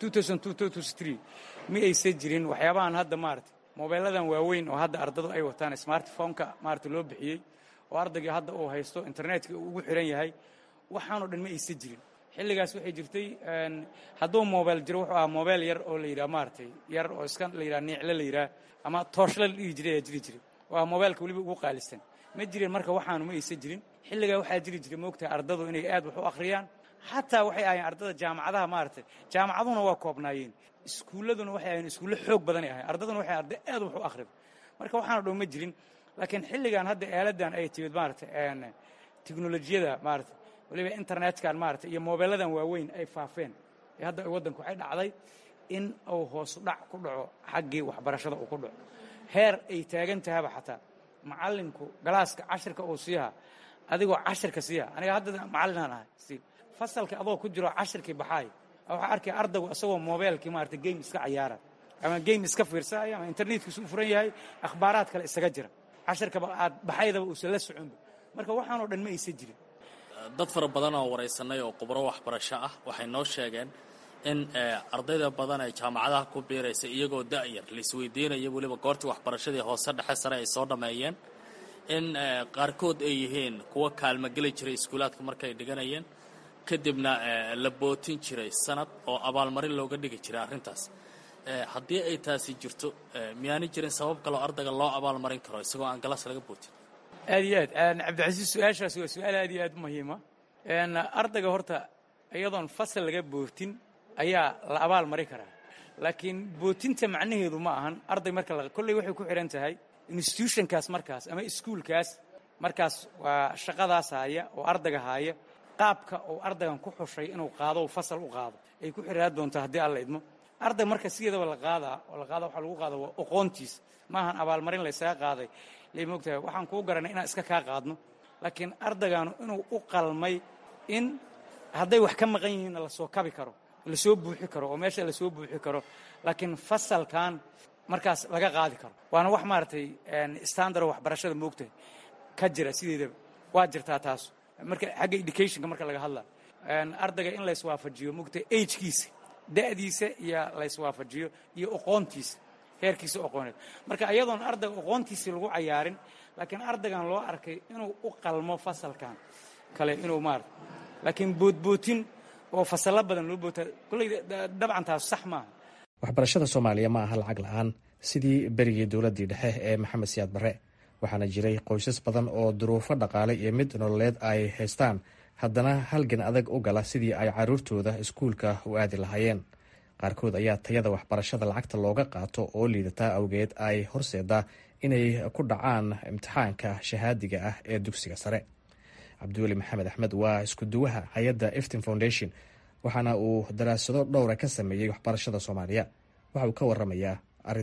mi aysan jirin waxyaabahan hadda maarata mobeelladan waaweyn oo hadda ardadu ay wataan smartphoneka maarata loo bixiyey oo ardaygii hadda uu haysto internetka uu ugu xiran yahay waxaanoo dhan ma aysan jirin xilligaas waxay jirtay hadduu mobel jiro wuxuu ahaa mobel yar oo la yidhaha maaratay yar oo iska la yidhaha niicle la yidhaha ama tooshla la dhihi jiray ayaa jiri jiray oo ah mobeelka weliba ugu qaalisan ma jirin marka waxaanu ma aysan jirin xilligaa waxaa jiri jiray moogtahay ardadu inay aad wax u akhriyaan xataa waxay ahayn ardada jaamacadaha maaragtay jaamacaduna waa koobnaayeen iskuulladuna waxay ahayn iskuulle xoog badanay ahayn ardaduna waxay arday aad wax u akhrido marka waxaana dhow ma jirin laakiin xilligan hadda aaladan ay timid maaragtay teknolojiyada maaragtay waliba internetkan maarata iyo mobeelladan waaweyn ay faafeen ee hadda waddanku waxay dhacday in uu hoosu dhac ku dhaco xaggii waxbarashada uu ku dhaco heer ay taagan tahaba xataa macallinku galaaska cashirka uu siiha adigoo cashirka siiha aniga hadda macallinaan ahay si fasalka adoo ku jiro cashirkii baxaay waxaa arkaya ardaygu isagoo mobeelkii maarata game iska cayaara ama game iska fiirsanayo ama internetkiisu u furan yahay akhbaaraad kale isaga jira cashirkaba aad baxaydaba uusan la soconba marka waxaanoo dhan ma aysan jirin dad fara badan oo waraysanay oo khubro waxbarasho ah waxay noo sheegeen in ardayda badan ee jaamacadaha ku biiraysa iyagoo da'yar laisweydiinaya weliba goortii waxbarashadii hoose dhexe sare ay soo dhammeeyeen in qaarkood ay yihiin kuwa kaalmogeli jiray iskuulaadka markay dhiganayeen kadibna la bootin jiray sanad oo abaalmarin looga dhigi jiray arrintaas haddii ay taasi jirto miyaani jirin sabab kaloo ardayga loo abaalmarin karo isagoo aan galas laga bootin aad iyo aad cabdicasiis su-aashaas waa su-aal aad iyo aad u muhiima ardayga horta iyadoon fasal laga bootin ayaa la abaal mari karaa laakiin bootinta macnaheedu ma ahan arday marka kolley waxay ku xidhan tahay institutionkaas markaas ama iskuulkaas markaas waa shaqadaas haaya oo ardayga haaya qaabka uu ardaygan ku xushay inuu qaado fasal u qaado ay ku xidhaan doontaa haddii alla idmo arday marka sideedaba la qaadaa oo la qaada waxaa lagu qaada waa oqoontiis maahan abaalmarin laysaga qaaday lay moogtahay waxaan kuu garanay inaan iska kaa qaadno laakiin ardaygaanu inuu u qalmay in hadday wax ka maqan yihiinna lasoo kabi karo lasoo buuxi karo oo meesha lasoo buuxi karo laakiin fasalkan markaas laga qaadi karo waana wax maaragtay standard waxbarashada moogtahay ka jira sideedaba waa jirtaa taas marka xagga educationka marka laga hadla ardayga in layswaafajiyo moogtahay agekiisa da'diisa iyo layswaafajiyo iyo oqoontiisa heerkiisa oqooneed marka iyadoon ardayga oqoontiisii lagu cayaarin laakiin ardaygan loo arkay inuu u qalmo fasalkan kale inuu maarata laakiin boodbootin oo fasallo badan loo boota kolley dabcan taas sax maaha waxbarashada soomaaliya ma aha lacag la-aan sidii berigii dowladdii dhexe ee maxamed siyaad barre waxaana jiray qoysas badan oo duruufo dhaqaale iyo mid nololeed ay haystaan haddana halgan adag u gala sidii ay caruurtooda iskuulka u aadi lahaayeen qaarkood ayaa tayada waxbarashada lacagta looga qaato oo liidataa awgeed ay horseedaa inay ku dhacaan imtixaanka shahaadiga ah ee dugsiga sare cabdiweli maxamed axmed waa iskuduwaha hay-adda eftin foundation waxaana uu daraasado dhowra ka sameeyey waxbarashada soomaaliya waxa uu ka waramayaa arrintan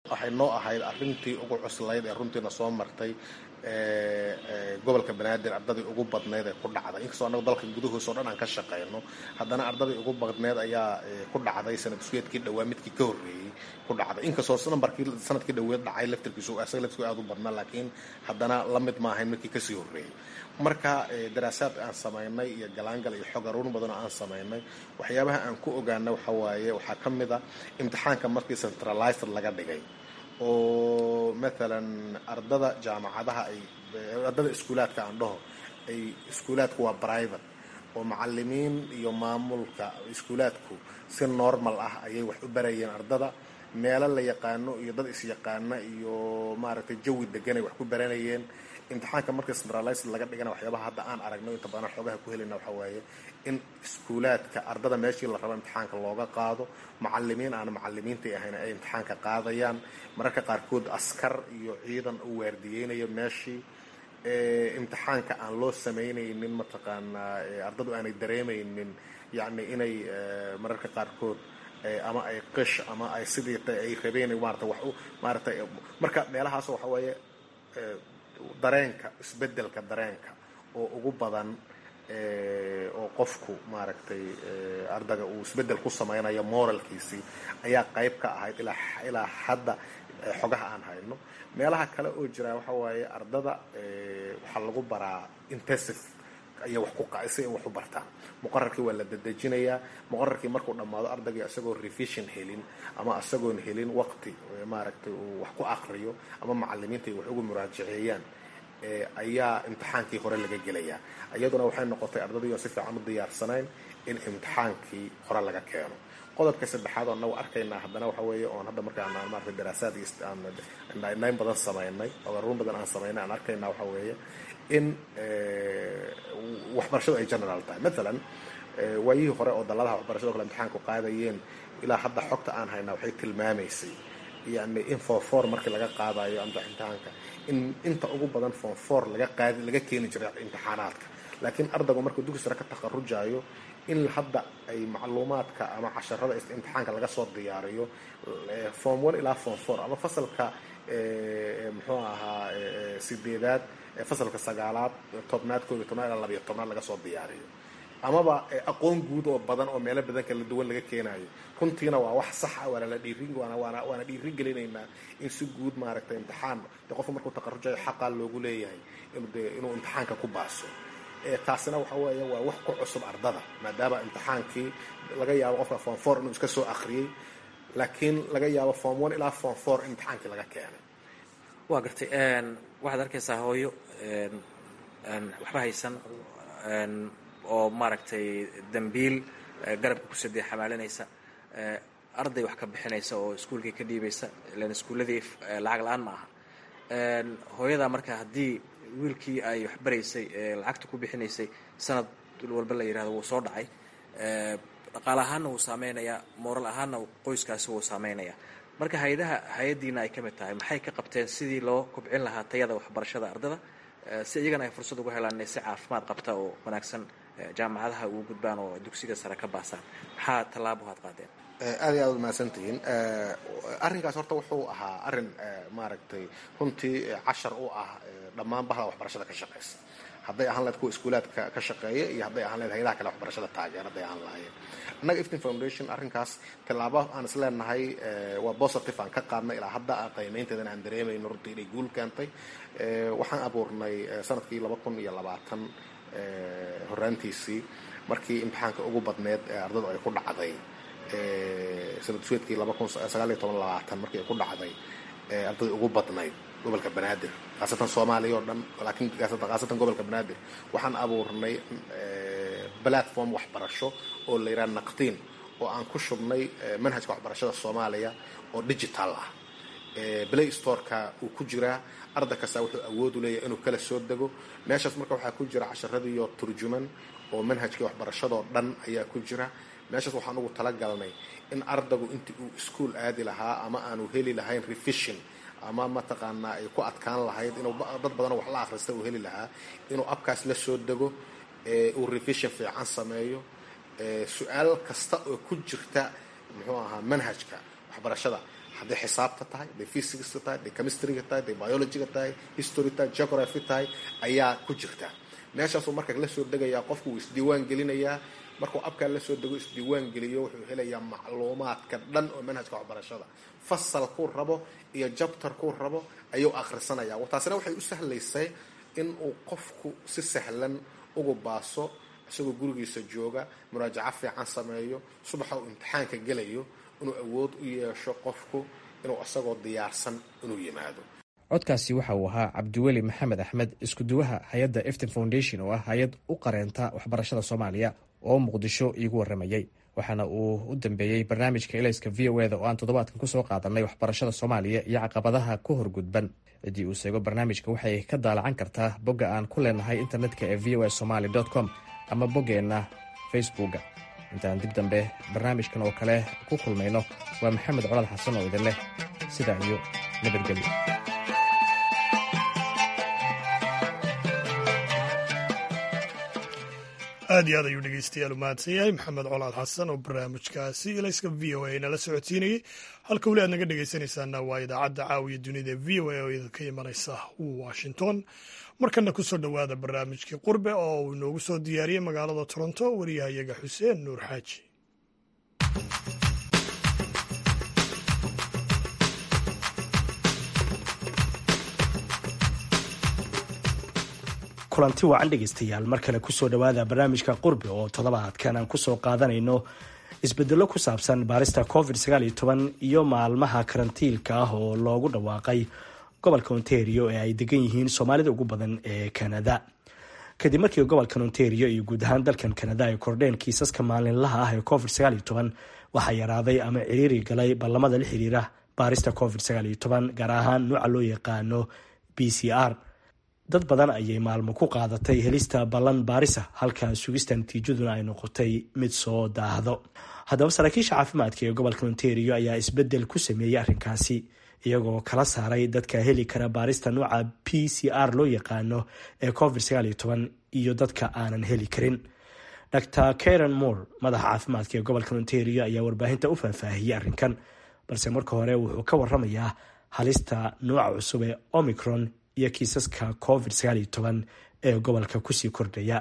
waxay noo ahayd arrintii ugu cuslayd ee runtiina soo martay gobolka banaadir ardadii ugu badneyd ee ku dhacday inkastoo annagu dalka gudahoos oo dhan aan ka shaqayno haddana ardadii ugu badneyd ayaa ku dhacday sanad iskuyeedkii dhawaa midkii ka horreeyey ku dhacday inkastoo nambarkii sanadkii dhaweed dhacay laftirkiisu asaga laftirkiisu aad u badnaa laakiin haddana la mid ma ahayn midkii kasii horreeyey marka daraasaad aan samaynay iyo galaangal iyo xog aruurin badan oo aan samaynay waxyaabaha aan ku ogaana waxa waaye waxaa ka mid a imtixaanka markii centralized laga dhigay oo maalan ardada jaamacadaha ay ardada iskuulaadka aan dhaho ay iskuulaadku waa private oo macalimiin iyo maamulka iskuulaadku si normal ah ayay wax u barayeen ardada meelo la yaqaano iyo dad is-yaqaana iyo maaragtay jawi deganay wax ku baranayeen imtixaanka marka centralized laga dhigana waxyaabaha hadda aan aragno inta badan xoogaha ku helayna waxa waaye in iskuulaadka ardada meeshii la rabo imtixaanka looga qaado macalimiin aan macalimiintai ahayn ay imtixaanka qaadayaan mararka qaarkood askar iyo ciidan u waardiyeynaya meeshii imtixaanka aan loo samaynaynin mataqaanaa ardadu aanay dareemaynin yacni inay mararka qaarkood ama ay qish ama ay sidii ay rabeen maarata wax u maarata marka meelahaas waxa waaye dareenka isbedelka dareenka oo ugu badan oo qofku maaragtay ardaga uu isbedel ku samaynayo moralkiisii ayaa qayb ka ahayd ilaa hadda xogaha aan hayno meelaha kale oo jira waxa waaye ardada waxaa lagu baraa intensive ayaa wax ku si ay wax u bartaan muqararkii waa la dedejinayaa muqararkii markuu dhammaado ardayga isagoo revision helin ama isagoon helin waqti maaragtay uu wax ku aqriyo ama macalimiinta ay wax ugu muraajaceeyaan ayaa imtixaankii hore laga gelayaa iyaduna waxay noqotay ardadii oo si fiican u diyaarsanayn in imtixaankii hore laga keeno qodobka saddexaad oo nagu arkaynaa haddana waxa weeye oon hadda markaan maarata daraasaad nayn badan samaynay ogaruun badan aan samaynay aan arkaynaa waxa weeye in waxbarashadu ay general tahay maalan waayihii hore oo dalladaha waxbarashado kale imtixaanku qaadayeen ilaa hadda xogta aan haynaa waxay tilmaamaysay yani in form four markii laga qaadayo amba imtixaanka in inta ugu badan form four laga qaadi laga keeni jiray imtixaanaadka laakiin ardaygu markuu dugsi sare ka takharujayo in hadda ay macluumaadka ama casharada imtixaanka laga soo diyaariyo form one ilaa form four ama fasalka muxuu ahaa sideedaad fasalka sagaalaad tobnaad koob iyo tobnaad ilaa labayo tobnaad laga soo diyaariyo amaba aqoon guud oo badan oo meelo badan kala duwan laga keenayo runtiina waa wax sax ah waana la dhiirin waana waana waana dhiirin gelinaynaa in si guud maaragtay imtixaan de qofka markuu takharujayo xaqaa loogu leeyahay inuu de inuu imtixaanka ku baaso taasina waxa weeye waa wax ku cusub ardada maadaama imtixaankii laga yaabo qofka form four inuu iska soo akhriyey laakiin laga yaabo form one ilaa form four in imtixaankii laga keenay waa gartay waxaad arkaysaa hooyo waxba haysan oo maaragtay dambiil garabka ku sadee xamaalinaysa arday wax ka bixinaysa oo iskuulkii ka dhiibaysa ilan iskuulladii lacag la-aan ma aha hooyadaa marka haddii wiilkii ay wax baraysay lacagta ku bixinaysay sanad walba la yidhahdo wuu soo dhacay dhaqaale ahaanna wuu saameynayaa mooral ahaanna qoyskaasi wuu saameynayaa marka hay-adaha hay-addiina ay ka mid tahay maxay ka qabteen sidii loo kubcin lahaa tayada waxbarashada ardada si iyagana ay fursad ugu helaan inay si caafimaad qabta oo wanaagsan jaamacadaha ugu gudbaan oo dugsiga sare ka baasaan maxaa tallaabo had qaadeen aad iyo aad u mahadsantihiin arrinkaas horta wuxuu ahaa arrin maaragtay runtii cashar u ah dhammaan bahda waxbarashada ka shaqaysa hadday ahaan lahayd kuwa iskuulaadka ka shaqeeya iyo hadday ahaan lahayd hayadaha kale waxbarashada taageer hadday ahaan lahaayeen annaga iftin foundation arrinkaas tallaabo aan is leenahay waa positive aan ka qaadnay ilaa hadda qiimaynteedana aan dareemayno runtii inay guul keentay waxaan abuurnay sanadkii laba kun iyo labaatan horaantiisii markii imtixaanka ugu badneed ee ardadu ay ku dhacday sanad suedkii laba kun sagaal iyo toban labaatan markii ay ku dhacday ardadii ugu badnayd gobolka banaadir khaasatan soomaaliya oo dhan laakiin khaasatan gobolka banaadir waxaan abuurnay platform waxbarasho oo la yidhaha naqtiin oo aan ku shubnay manhajka waxbarashada soomaaliya oo digital ah play storeka uu ku jiraa arday kasta wuxuu awoodu leeyahay inuu kala soo dego meeshaas marka waxaa ku jira casharadiiyo turjuman oo manhajkii waxbarashadoo dhan ayaa ku jira meeshaas waxaan ugu talagalnay in ardaygu intii uu ischool aadi lahaa ama aanu heli lahayn revision ama mataqaanaa ay ku adkaan lahayd inuu dad badan wax la akhrista uu heli lahaa inuu abkaas la soo dego uu revision fiican sameeyo su-aal kasta oo ku jirta muxuu ahaa manhajka waxbarashada hadday xisaabta tahay hadday physicska tahay hadday chemistryga tahay hadday biologyga tahay history tahay geography tahay ayaa ku jirta meeshaasuu marka la soo degayaa qofku wuu isdiiwaan gelinayaa markuu abkaa la soo dego isdiiwaan geliyo wuxuu helayaa macluumaadka dhan oo manhajka waxbarashada fasalkuu rabo iyo jabtarkuu rabo ayuu akhrisanaya taasina waxay u sahlaysay in uu qofku si sahlan ugu baaso isagoo gurigiisa jooga muraajaco fiican sameeyo subaxa uu imtixaanka gelayo inuu awood u yeesho qofku inuu isagoo diyaarsan inuu yimaado codkaasi waxa uu ahaa cabdiweli maxamed axmed iskuduwaha hay-adda efton foundation oo ah hay-ad u qareenta waxbarashada soomaaliya oo muqdisho iigu waramayey waxaana uu u dambeeyey barnaamijka elayska v o eda oo aan toddobaadkan kusoo qaadanay waxbarashada soomaaliya iyo caqabadaha ku horgudban ciddii uu seego barnaamijka waxay ka daalacan kartaa bogga aan ku leenahay internetka ee v o a somaly com ama boggeenna facebooka intaan dib dambe barnaamijkan oo kale ku kulmayno waa maxamed colaad xasan oo idin leh sidaa iyo nabadgelyo aad iyo aad ayuu dhegeystayaal u mahadsan yahay maxamed colaad xasan oo barnaamijkaasi ilayska v o a nala socodsiinayay halka weli aad naga dhegeysanaysaana waa idaacadda caawiya dunida v o a oo idinka imanaysa washington markana kusoo dhowaada barnaamijkii qurbe oo uu inoogu soo diyaariyey magaalada toronto wariyahayaga xuseen nuur xaaji kulanti wacan dhegaystayaal mar kale kusoo dhowaada barnaamijka qurbi oo toddobaadkan aan kusoo qaadanayno isbedelo ku saabsan baarista covid iyo maalmaha karantiilka ah oo loogu dhawaaqay gobolka ontario ee ay degan yihiin soomaalida ugu badan ee kanada kadib markii gobolkan ontario iyo guud ahaan dalkan kanada ay kordheen kiisaska maalinlaha ah ee covid waxaa yaraaday ama ciriiri galay ballamada la xiriira baarista covid gaar ahaan nuuca loo yaqaano b c r dad badan ayay maalmo ku qaadatay helista ballan baarisa halka sugista natiijaduna ay noqotay mid soo daahdo haddaba saraakiisha caafimaadka ee gobolka ontario ayaa isbedel ku sameeyey arrinkaasi iyagoo kala saaray dadka heli kara baarista nuuca p c r loo yaqaano ee covid iyo dadka aanan heli karin dr karen moore madaxa caafimaadka ee gobolka ontario ayaa warbaahinta u faahfaahiyey arrinkan balse marka hore wuxuu ka waramayaa halista nuuca cusub ee omicron iyo kiisaska covid ee gobolka kusii kordhaya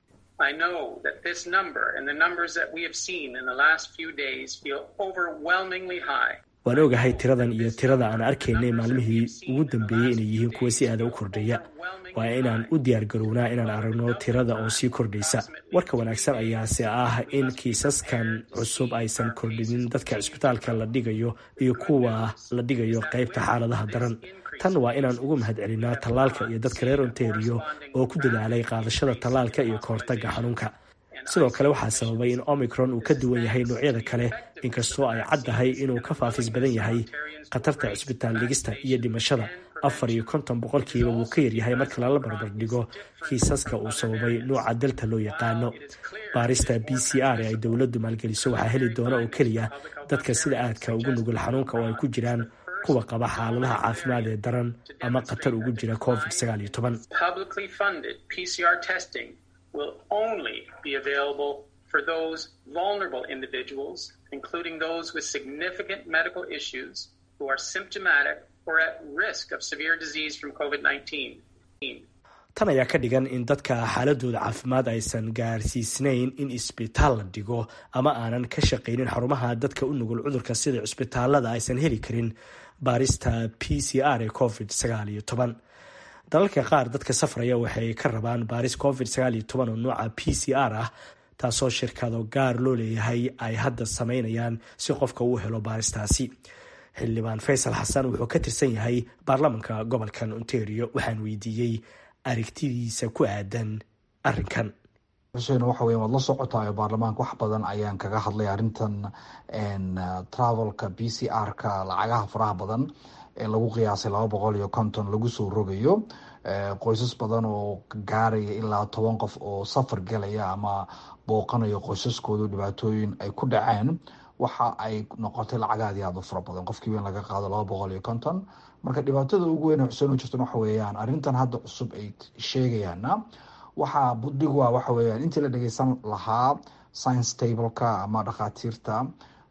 waan ogahay tiradan iyo tirada aan arkaynay maalmihii ugu dambeeyey inay yihiin kuwa si aada u kordhaya waa inaan u diyaargarownaa inaan aragno tirada oo sii kordhaysa warka wanaagsan ayaase ah in kiisaskan cusub aysan kordhinin dadka cisbitaalka la dhigayo iyo kuwa la dhigayo qaybta xaaladaha daran tan waa inaan ugu mahad celinaa tallaalka iyo dadka reer ontario oo ku dadaalay qaadashada tallaalka iyo kahortaga xanuunka sidoo kale waxaa sababay in omicron uu ka duwan yahay noocyada kale inkastoo ay caddahay inuu ka faafis badan yahay khatarta cisbitaal dhigista iyo dhimashada afar iyo konton boqolkiiba wuu ka yaryahay marka lala barbar dhigo kiisaska uu sababay nuuca delta loo yaqaano baarista b c r ee ay dowladdu maalgeliso waxaa heli doona oo keliya dadka sida aadka ugu nugul xanuunka oo ay ku jiraan kuwa qaba xaaladaha caafimaad ee daran ama khatar ugu jira covid will only be available for those vulnerable individuals, including those with significant medical issues who are symptomatic or at risk of severe disease from COVID 19. tan ayaa ka dhigan in dadka xaaladooda caafimaad aysan gaarsiisnayn in isbitaal la dhigo ama aanan ka shaqaynin xarumaha dadka u nugul cudurka sida cisbitaalada aysan heli karin baarista p c r ee covid dalalka qaar dadka safraya waxay ka rabaan baaris covid oo nuuca p c r ah taasoo shirkado gaar loo leeyahay ay hadda sameynayaan si qofka uu helo baaristaasi xildhibaan faysal xasan wuxuu ka tirsan yahay baarlamanka gobolkan ontario waxaan weydiiyey aragtidiisa ku aadan arinkan xuseen waxa weya waad la socotayo baarlamaanka wax badan ayaan kaga hadlay arrintan travelka b c r-ka lacagaha faraha badan ee lagu qiyaasay laba boqol iyo konton lagu soo rogayo qoysas badan oo gaaraya ilaa toban qof oo safar galaya ama booqanayo qoysaskoodu dhibaatooyin ay ku dhaceen waxa ay noqotay lacagaadi aada u fara badan qofkiiba in laga qaado laba boqol iyo konton marka dhibaatada ugu weyn xuseen u jirtan waxa weeyaan arrintan hadda cusub ay sheegayaana waxaa budhigu ah waxa weeyaan intii la dhageysan lahaa science tableka ama dhakhaatiirta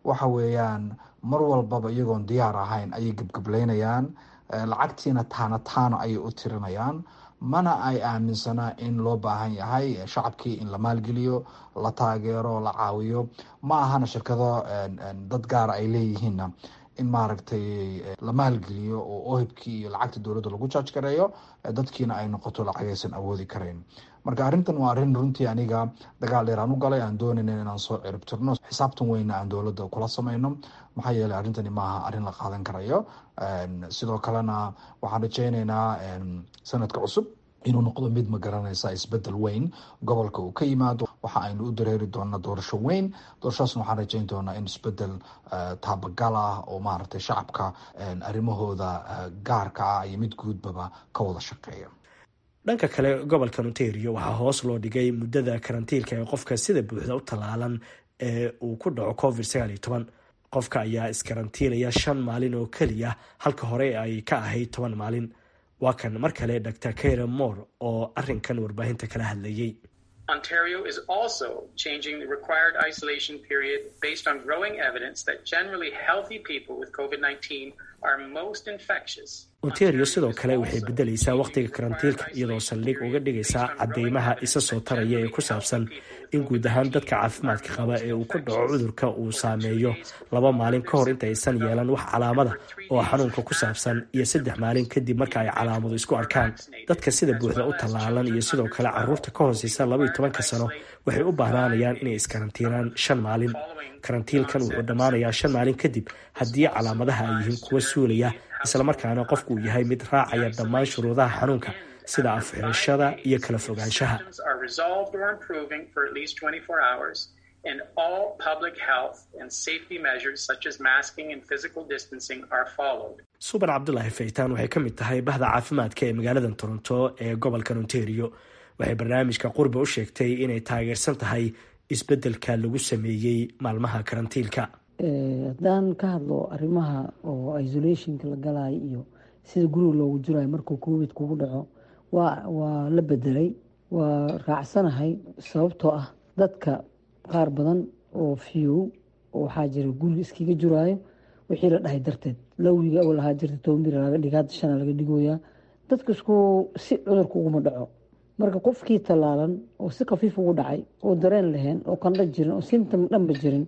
waxa weeyaan mar walbaba iyagoon diyaar ahayn ayay gebgablaynayaan lacagtiina taana taano ayay u tirinayaan mana ay aaminsanaa in loo baahan yahay shacabkii in la maalgeliyo la taageero la caawiyo ma ahana shirkado dad gaara ay leeyihiinna in maaragtay la maalgeliyo oo ohibkii iyo lacagta dowladda lagu jaaj gareeyo dadkiina ay noqoto lacagaysan awoodi karayn marka arrintan waa arrin runtii aniga dagaal dheer aan u galay aan doonayna inaan soo ciribtirno xisaabtan weyna aan dowladda kula samayno maxaa yeeley arrintani maaha arrin la qaadan karayo sidoo kalena waxaan rajeyneynaa sanadka cusub inuu noqdo mid ma garanaysa isbedel weyn gobolka uu ka yimaado waxa aynu u dareeri doonaa doorasho weyn doorashadaasna waxaan rajeyn doonaa in isbedel taabagal ah oo maaragtay shacabka arrimahooda gaarka ah iyo mid guudbaba ka wada shaqeeya dhanka kale gobolka ontario waxaa hoos loo dhigay muddada karantiilka ee qofka sida buuxda u tallaalan ee uu ku dhaco covid sagaal iyo toban qofka ayaa iskarantiilaya shan maalin oo keliya halka hore ay ka ahayd toban maalin waa kan mar kale dr kara moore oo arinkan warbaahinta kala hadlayay Ontario is also changing the required isolation period based on growing evidence that generally healthy people with COVID 19 are most infectious. ontario sidoo kale waxay bedelaysaa wakhtiga karantiilka iyadoo saldhig uga dhigaysaa cadeymaha isa soo taraya ee ku saabsan in guud ahaan dadka caafimaadka qaba ee uu ku dhaco cudurka uu saameeyo laba maalin ka hor inta aysan yeelan wax calaamada oo xanuunka ku saabsan iyo saddex maalin kadib marka ay calaamadu isku arkaan dadka sida buuxda u tallaalan iyo sidoo kale caruurta ka hooseysa labaiyo tobanka sano waxay u baahnaanayaan inay iskarantiinaan shan maalin karantiilkan wuxuu dhammaanayaa shan maalin kadib haddii calaamadaha ay yihiin kuwa suulaya islamarkaana qofku uu yahay mid raacaya dhammaan shuruudaha xanuunka sida afxirashada iyo kala fogaanshaha Are resolved or improving for at least 24 hours, and all public health and safety measures such as masking and physical distancing are followed. suban cabdulaahi faytaan waxay ka mid tahay bahda caafimaadka ee magaalada toronto ee gobolkan ontario waxay barnaamijka qurba u sheegtay inay taageersan tahay isbeddelka lagu sameeyey maalmaha karantiilka haddaan ka hadlo arrimaha oo isolationka la galayo iyo sida guriga loogu jirayo markuu covid kugu dhaco waa waa la bedelay waa raacsanahay sababtoo ah dadka qaar badan oo fiyow oo waxaa jira guriga iskaga jiraayo wixii la dhahay darteed lawiga awal ahaa jirta toban bir laga dhiga hadda shana laga dhigoyaa dadka isku si cudurka uguma dhaco marka qofkii tallaalan oo si khafiif ugu dhacay oo dareen lahayn oo qandho jirin oo symptom dhanba jirin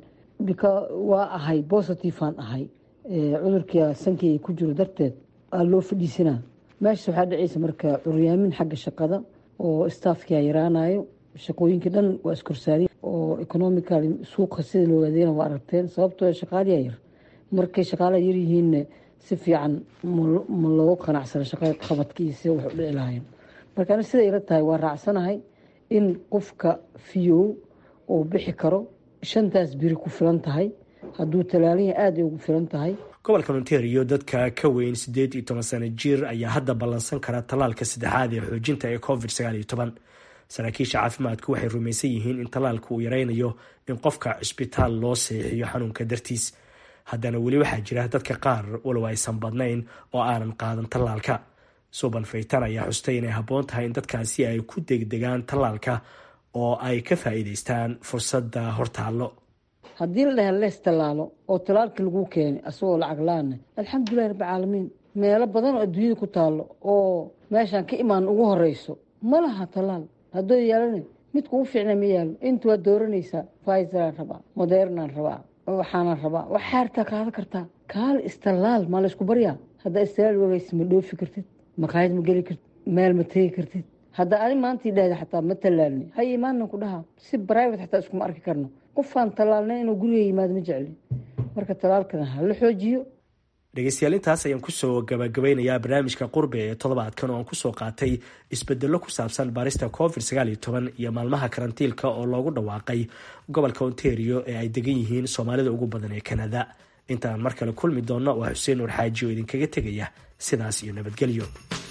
waa ahay bositiveaan ahay cudurkia sankeyga ku jiro darteed aa loo fadhiisanaa meeshas waxaa dhacaysa marka curyaamin xagga shaqada oo staafkia yaraanayo shaqooyinkii dhan waa iskorsaariy oo economical suuqa sida loo adeena waa aragteen sababtoo shaqaaliyaa yar markay shaqaalaha yaryihiinna si fiican ma loogu qanacsana shaqada qabadka iyo sida wax u dhici lahayn marka ani siday ila tahay waa raacsanahay in qofka fiyow uu bixi karo shantaas biri ku filan tahay hadduu talaalanya aada ay ugu filan tahay gobolka ontario dadka ka weyn siddeed iyo toban sano jir ayaa hadda ballansan kara tallaalka saddexaad ee xoojinta ee covid sagaal iyo toban saraakiisha caafimaadku waxay rumaysan yihiin in tallaalka uu yaraynayo in qofka cisbitaal loo seexiyo xanuunka dartiis haddana weli waxaa jira dadka qaar walow aysan badnayn oo aanan qaadan tallaalka suban faytan ayaa xustay inay habboon tahay in dadkaasi ay ku degdegaan tallaalka oo ay ka faa'iidaystaan fursadda hortaallo haddii la dhaha lees tallaalo oo tallaalka lagu keenay asagoo lacag la-aana alxamdulilahi rabbi caalamiin meelo badan oo adduunyada ku taallo oo meeshaan ka imaan ugu horeyso ma laha tallaal haddoo yaalana midka ugu fiicna ma yaalo inta waa dooranaysaa faizeraan rabaa modernaan rabaa waxaanaan rabaa wax xaartaa kaada kartaa kaal istallaal maa laysku baryaa haddaa istallaal wagaysa ma dhoofi kartid maqaayad ma geli kartid meel ma tegi kartid hadda ani maanta idhahda xataa ma tallaalni hay imaanan ku dhaha si private xataa iskuma arki karno qofaan tallaalnay inuu guriga yimaado ma jecli marka tallaalkana ha la xoojiyo dhegeystayaal intaas ayaan kusoo gabagabeynayaa barnaamijka qurbe ee toddobaadkan oo aan kusoo qaatay isbedello ku saabsan baarista covid sagaal iyo toban iyo maalmaha karantiilka oo loogu dhawaaqay gobolka ontario ee ay degan yihiin soomaalida ugu badan ee kanada intaan mar kale kulmi doonno waa xuseen nuur xaaji oo idinkaga tegaya sidaas iyo nabadgelyo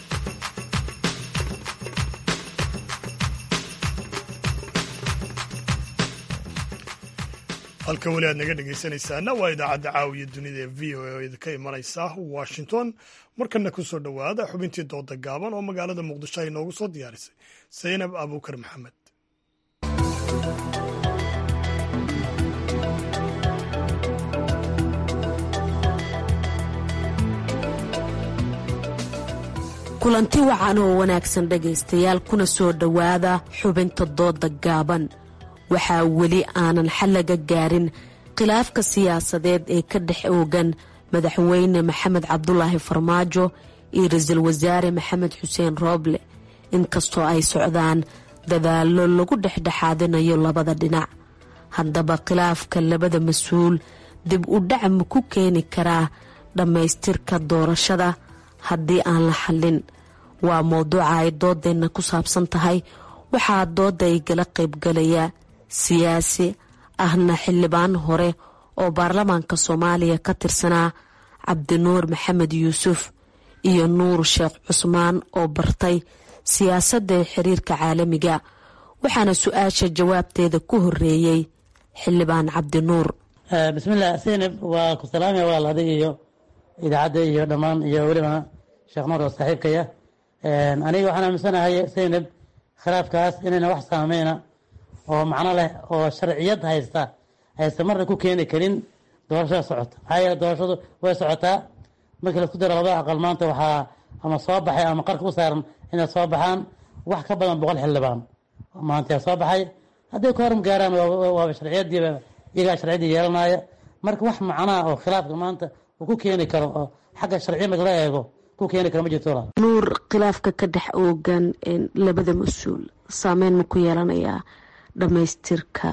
halka weli aad naga dhegaysanaysaana waa idaacadda caawiya dunida ee v o a oo idinka imanaysa washington markana ku soo dhowaada xubintii dooda gaaban oo magaalada muqdisho ay noogu soo diyaarisay saynab abuukar maxamed kulanti wacan oo wanaagsan dhegaystayaal kuna soo dhowaada xubinta dooda gaaban waxaa weli aanan xal laga gaarin khilaafka siyaasadeed ee ka dhex oogan madaxweyne maxamed cabdulaahi farmaajo iyo ra-iisul wasaare maxamed xuseen rooble inkastoo ay socdaan dadaallo lagu dhexdhexaadinayo labada dhinac haddaba khilaafka labada mas-uul dib u dhac ma ku keeni karaa dhammaystirka doorashada haddii aan la xallin waa mowduuca ay doodeenna ku saabsan tahay waxaa dooda ay gala qaybgalaya siyaasi ahna xildhibaan hore oo baarlamaanka soomaaliya ka tirsanaa cabdinuur maxamed yuusuf iyo nuur sheekh cusmaan oo bartay siyaasadda ee xiriirka caalamiga waxaana su-aasha jawaabteeda ku horeeyey xildhibaan cabdinuur bismillaah seynab waa ku salaamaya walaal adiga iyo idaacadda iyo dhammaan iyo weliba sheekh nuur oo saaxiibkaya aniga waxaan aaminsanahay seynab khilaafkaas inayna wax saameyna oo macno leh oo sharciyad haysta aysan marna ku keeni karin doorashada socota maxaa yeele doorashadu way socotaa markii laisku daro labada aqal maanta waxaa ama soo baxay ama qarka u saaran inay soo baxaan wax ka badan boqol xildhibaan maanta soo baxay hadday ka horum gaaraan waaba sharciyadiiba iyagaa sharciyadii yeelanaya marka wax macnaha oo khilaafka maanta uu ku keeni karo oo xagga sharciya marka la eego ku keeni karo ma jirto nuur khilaafka ka dhex oogan labada mas-uul saameyn ma ku yeelanayaa dhammaystirka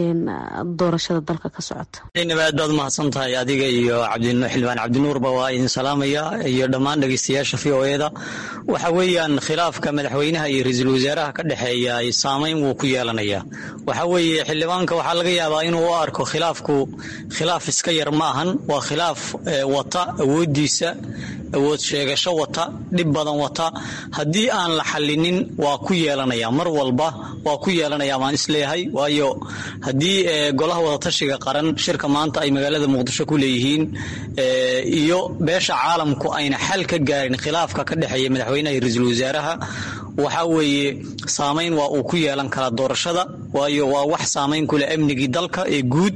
doorashada dalka ka socota inaba aad baad umahadsan tahay adiga iyo xildhibaan cabdinuurba waa idin salaamaya iyo dhammaan dhegeystayaasha v o eda waxa weeyaan khilaafka madaxweynaha iyo ra-iisul wasaaraha ka dhexeeya saameyn wuu ku yeelanaya waxa weeye xildhibaanka waxaa laga yaabaa inuu u arko khilaafku khilaaf iska yar ma ahan waa khilaaf wata awoodiisa awood sheegasho wata dhib badan wata haddii aan la xalinin waa ku yeelanaya mar walba waa ku yeelanaya baan isleeyahay waayo haddii golaha wadatashiga qaran shirka maanta ay magaalada muqdisho ku leeyihiin iyo beesha caalamku ayna xal ka gaarin khilaafka ka dhexeeya madaxweynaha iyo ra-iisul wasaaraha waxa weeye saameyn waa uu ku yeelan karaa doorashada waayo waa wax saameyn kuleh amnigii dalka ee guud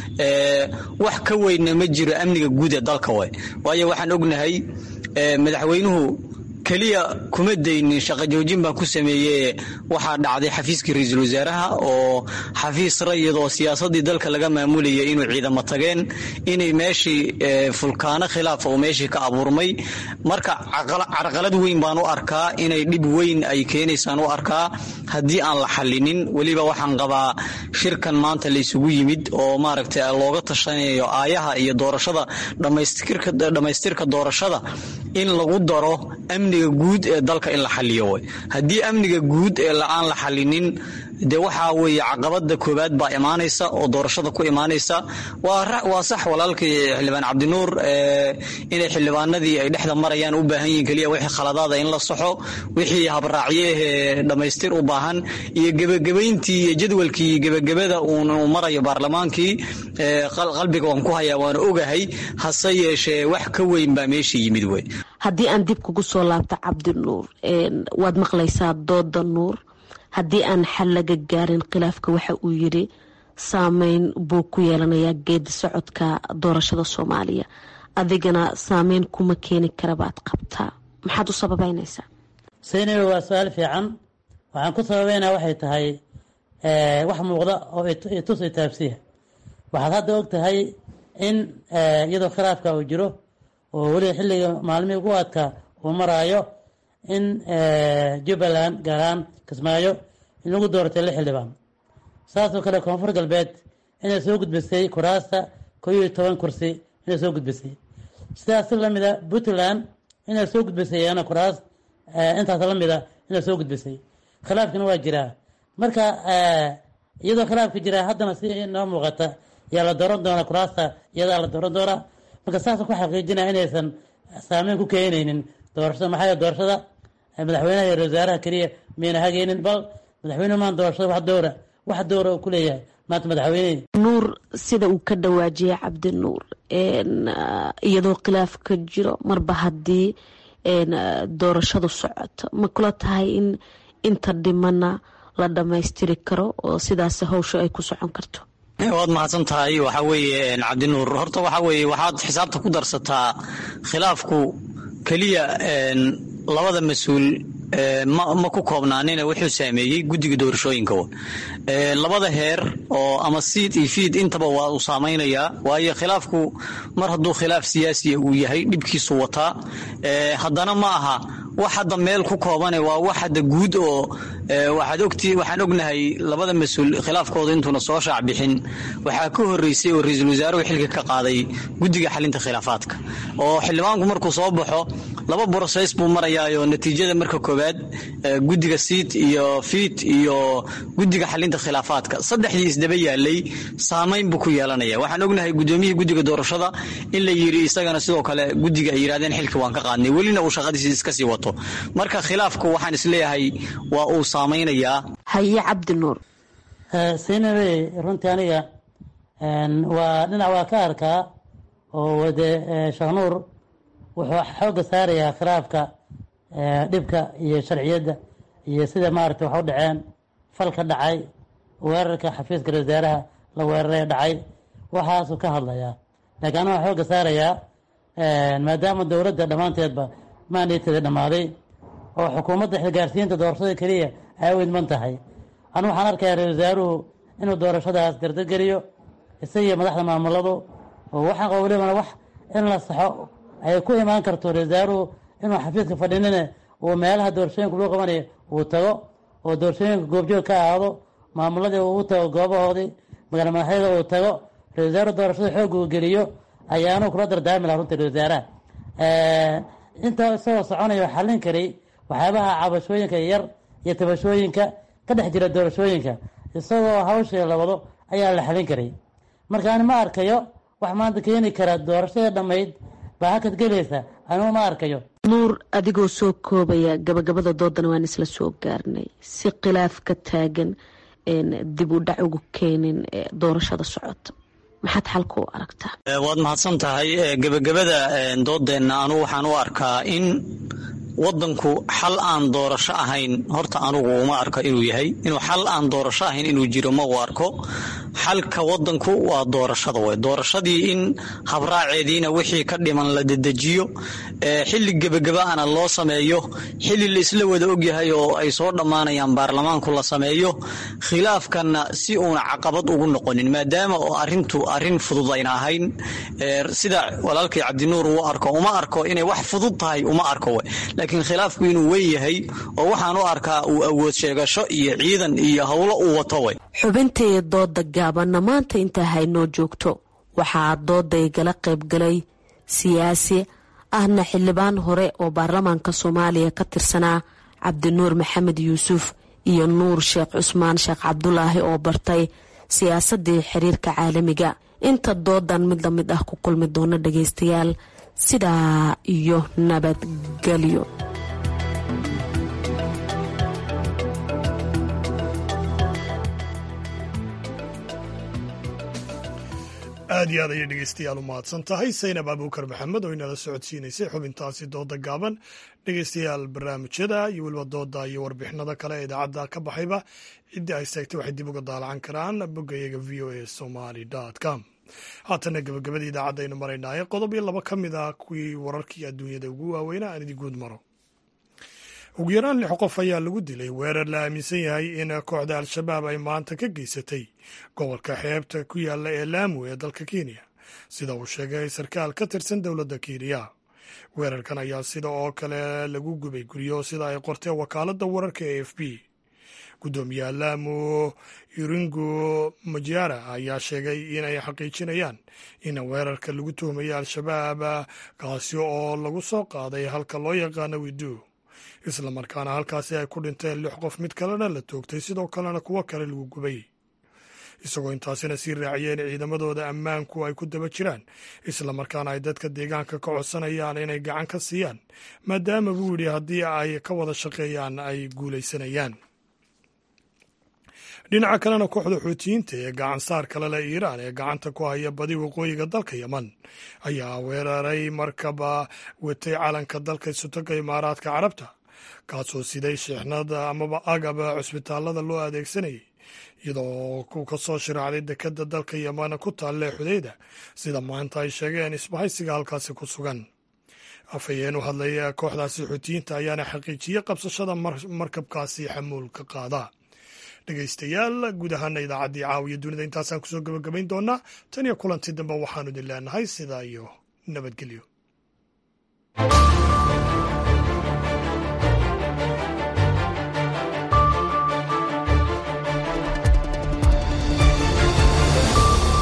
wax ka weynna ma jiro amniga guud ee dalka way waayo waxaan ognahay madaxweynuhu keliya kuma daynin shaqo joojin baan ku sameeyey waxaa dhacday xafiiskii ra-iisul wasaaraha oo xafiis rayid oo siyaasadii dalka laga maamulayay inuu ciidamo tageen inay meeshii fulkaano khilaaf oo meeshii ka abuurmay marka carqalad weyn baan u arkaa inay dhib weyn ay keenaysaan u arkaa haddii aan la xalinin weliba waxaan qabaa shirkan maanta la isugu yimid oo maaragtay looga tashanayo aayaha iyo doorashada dhammaystirka doorashada in lagu daro amniga guud ee dalka in la xaliyo way haddii amniga guud ee aan la xalinin dee waxaa weeye caqabada koowaad baa imaanaysa oo doorashada ku imaanaysa waa sax walaalkii xildhibaan cabdinuur inay xildhibaanadii ay dhexda marayaan u baahan yihiin keliya wixii khaladaada in la saxo wixii habraacyehe dhammaystir u baahan iyo gebagabayntii iyo jadwalkii gebagabada uu marayo baarlamaankii qalbiga waan ku hayaa waana ogahay hase yeeshee wax ka weyn baa meesha yimid wey haddii aan dib kugu soo laabto cabdinuur waad maqlaysaa dooda nuur haddii aan xal laga gaarin khilaafka waxa uu yidhi saameyn buu ku yeelanayaa geedi socodka doorashada soomaaliya adigana saameyn kuma keeni kara baad qabtaa maxaad u sababeynaysaa saynabi waa su-aal fiican waxaan ku sababeynaa waxay tahay wax muuqda oo itus itaabsiya waxaad hadda og tahay in iyadoo khilaafka uu jiro oo weliba xilliga maalmihii ugu adkaa uu maraayo in jubbaland gaar ahaan kismaayo in lagu dooratay lix xildhibaan saasoo kale koonfur galbeed inay soo gudbisay kuraasta koo iyo toban kursi inay soo gudbisay sidaas si lamida puntland inay soo gudbisay iyana kuraas intaas lamida inay soo gudbisay khilaafkina waa jiraa marka iyadoo khilaafka jiraa haddana si noo muuqata yaa la dooran doonaa kuraasta iyadaa la dooran doonaa marka saasa ku xaqiijinaya inaysan saameyn ku keenaynin doorashada maxaa yeele doorashada madaxweynaha iyo ra-isul wasaaraha keliya miyayna hagaynin bal madaxweynuhu maan doorashada wax dowra wax dowra uu ku leeyahay maanta madaxweynehi nuur sida uu ka dhawaajiyay cabdinuur iyadoo khilaaf ka jiro marba haddii doorashadu socoto ma kula tahay in inta dhimana la dhammaystiri karo oo sidaas hawsha ay ku socon karto waad mahadsan tahay waxa weeye cabdinuur horta waxa weeye waxaad xisaabta ku darsataa khilaafku keliya labada mas-uul ma ku koobnaanina wuxuu saameeyey guddiga doorashooyinka labada heer oo ama siid iyo fiid intaba waa uu saamaynayaa waayo khilaafku mar hadduu khilaaf siyaasiya uu yahay dhibkiisu wataa haddana ma aha wax hadda meel ku koobane waa wax hadda guud oo waxaad ogti waxaan ognahay labada mas-uul khilaafkooda intuuna soo shaac bixin waxaa ka horeysay oo ra-iisul wasaaruhu xilka ka qaaday guddiga xalinta khilaafaadka oo xildhibaanku markuu soo baxo laba broseys buu marayaayoo natiijada marka koowaad guddiga siid iyo fiid iyo guddiga xalinta khilaafaadka saddexdii isdaba yaalay saamayn buu ku yeelanaya waxaan ognahay gudoomiyihii guddiga doorashada in la yiri isagana sidoo kale guddiga ay yidhahdeen xilka waan ka qaadnay welina uu shaqadiisi iska sii wato marka khilaafku waxaan isleeyahay waa uu saamaynayaa haye cabdi nuur sinabey runtii aniga waa dhinac waa ka arkaa oo wade sheekh nuur wuxuu xoogga saarayaa khilaafka dhibka iyo sharciyadda iyo sida maaragtay wax u dhaceen falka dhacay weerarka xafiiska wasaaraha la weeraray dhacay waxaasuu ka hadlayaa laakiin aniga waxaa xoogga saarayaa maadaama dowladda dhammaanteedba maandeeteeda dhammaaday oo xukuumadda xilgaarsiinta doorashada keliya ay u idman tahay anu waxaan arkayaa ra-isul wasaaruhu inuu doorashadaas dardageliyo isagiyo madaxda maamuladu oo waxaan qaba welibana wax in la saxo ay ku imaan karto ra-isul wasaaruhu inuu xafiiska fadhinine uu meelaha doorashooyinka lagu qabanayo uu tago oo doorashooyinka goobjoog ka ahaado maamuladii uu u tago goobahoodii magaala madaxyada uu tago ra-isul wasaaruhu doorashada xoog uu geliyo ayaanu kula dardaarmi laha runtii ra-isul wasaaraha intaa isagoo soconayo xallin karay waxyaabaha cabashooyinka yar iyo tabashooyinka ka dhex jira doorashooyinka isagoo hawshii la wado ayaa la xalin karay marka ani ma arkayo wax maanta keeni kara doorashada dhammayd baa hakad gelaysa anigu ma arkayo nuur adigoo soo koobaya gabagabada doodana waan isla soo gaarnay si khilaaf ka taagan dib u dhac ugu keenin doorashada socota maxaad xalka u aragtaa waad mahadsan tahay gebagabada doodeenna anugu waxaan u arkaa in wadanku xal aan doorasho ahayn horta anugu uma arko inuu yahay inuu xal aan doorasho ahayn inuu jiro ma u arko xalka wadanku waa doorashada wey doorashadii in habraaceediina wixii ka dhiman la dedejiyo xili gebagabaana loo sameeyo xili la isla wada ogyahay oo ay soo dhammaanayaan baarlamaanku la sameeyo khilaafkanna si uuna caqabad ugu noqonin maadaama oo arintu arin fudud ayna ahayn sida walaalkay cabdinuur uu arko uma arko inay wax fudud tahay uma arko laakiin khilaafku inuu weyn yahay oo waxaan u arkaa uu awood sheegasho iyo ciidan iyo howlo uu wato way xubintay dooda gaabanna maanta intaa haynoo joogto waxaa dooday gala qaybgalay siyaasi ahna xildhibaan hore oo baarlamaanka soomaaliya ka tirsanaa cabdinuur maxamed yuusuf iyo nuur sheekh cusmaan sheekh cabdulaahi oo bartay siyaasadii xiriirka caalamiga inta doodan mid lamid ah ku kulmi doona dhageystayaal sidaa iyo nabadgelyo aad iyo aad ayay dhegeystayaal u mahadsan tahay saynab abuukar maxamed oo inala socodsiinaysay xubintaasi dooda gaaban dhegeystayaal barnaamijyada iyo weliba dooda iyo warbixinada kale ee idaacadda ka baxayba ciddii ay seegtay waxay dib uga daalacan karaan boggayaga v o a somaly com haatana gabagabadii idaacadda aynu maraynaaye qodob iyo laba ka mid ah kuwii wararkii adduunyada ugu waaweynaa aan idin guud maro ugu yaraan lix qof ayaa lagu dilay weerar la aaminsan yahay in kooxda al-shabaab ay maanta ka geysatay gobolka xeebta ku yaalla ee laamu ee dalka kenya sida uu sheegay sarkaal ka tirsan dowladda kenya weerarkan ayaa sida oo kale lagu gubay guryo sida ay qortee wakaaladda wararka e f b guddoomiyaha laamu iringo majara ayaa sheegay inay xaqiijinayaan in weerarka lagu tuhmaya al-shabaab kaasi oo lagu soo qaaday halka loo yaqaano widu islamarkaana halkaasi ay ku dhinteen lix qof mid kalena la toogtay sidoo kalena kuwo kale lagu gubay isagoo intaasina sii raaciyeen ciidamadooda ammaanku ay ku daba jiraan islamarkaana ay dadka deegaanka ka codsanayaan inay gacan ka siiyaan maadaama buu yidhi haddii ay ka wada shaqeeyaan ay guulaysanayaan dhinaca kalena kooxda xuutiyiinta ee gacan saar kale leh iiraan ee gacanta ku haya badi waqooyiga dalka yeman ayaa weeraray markaba watay calanka dalka isutoga imaaraadka carabta kaasoo siday sheexnada amaba agaba cusbitaalada loo adeegsanayay iyadoo ku ka soo shiraacday dekadda dalka yeman ku taalle xudeyda sida maanta ay sheegeen isbahaysiga halkaasi ku sugan afhayeen u hadlaya kooxdaasi xuutiyiinta ayaana xaqiijiyey qabsashada markabkaasi xamuulka qaada dhegaystayaal guud ahaana idaacaddii caawiya dunida intaasaan kusoo gabagabayn doonaa tan iyo kulanti dambe waxaanu idin leenahay sidaa iyo nabadgelyo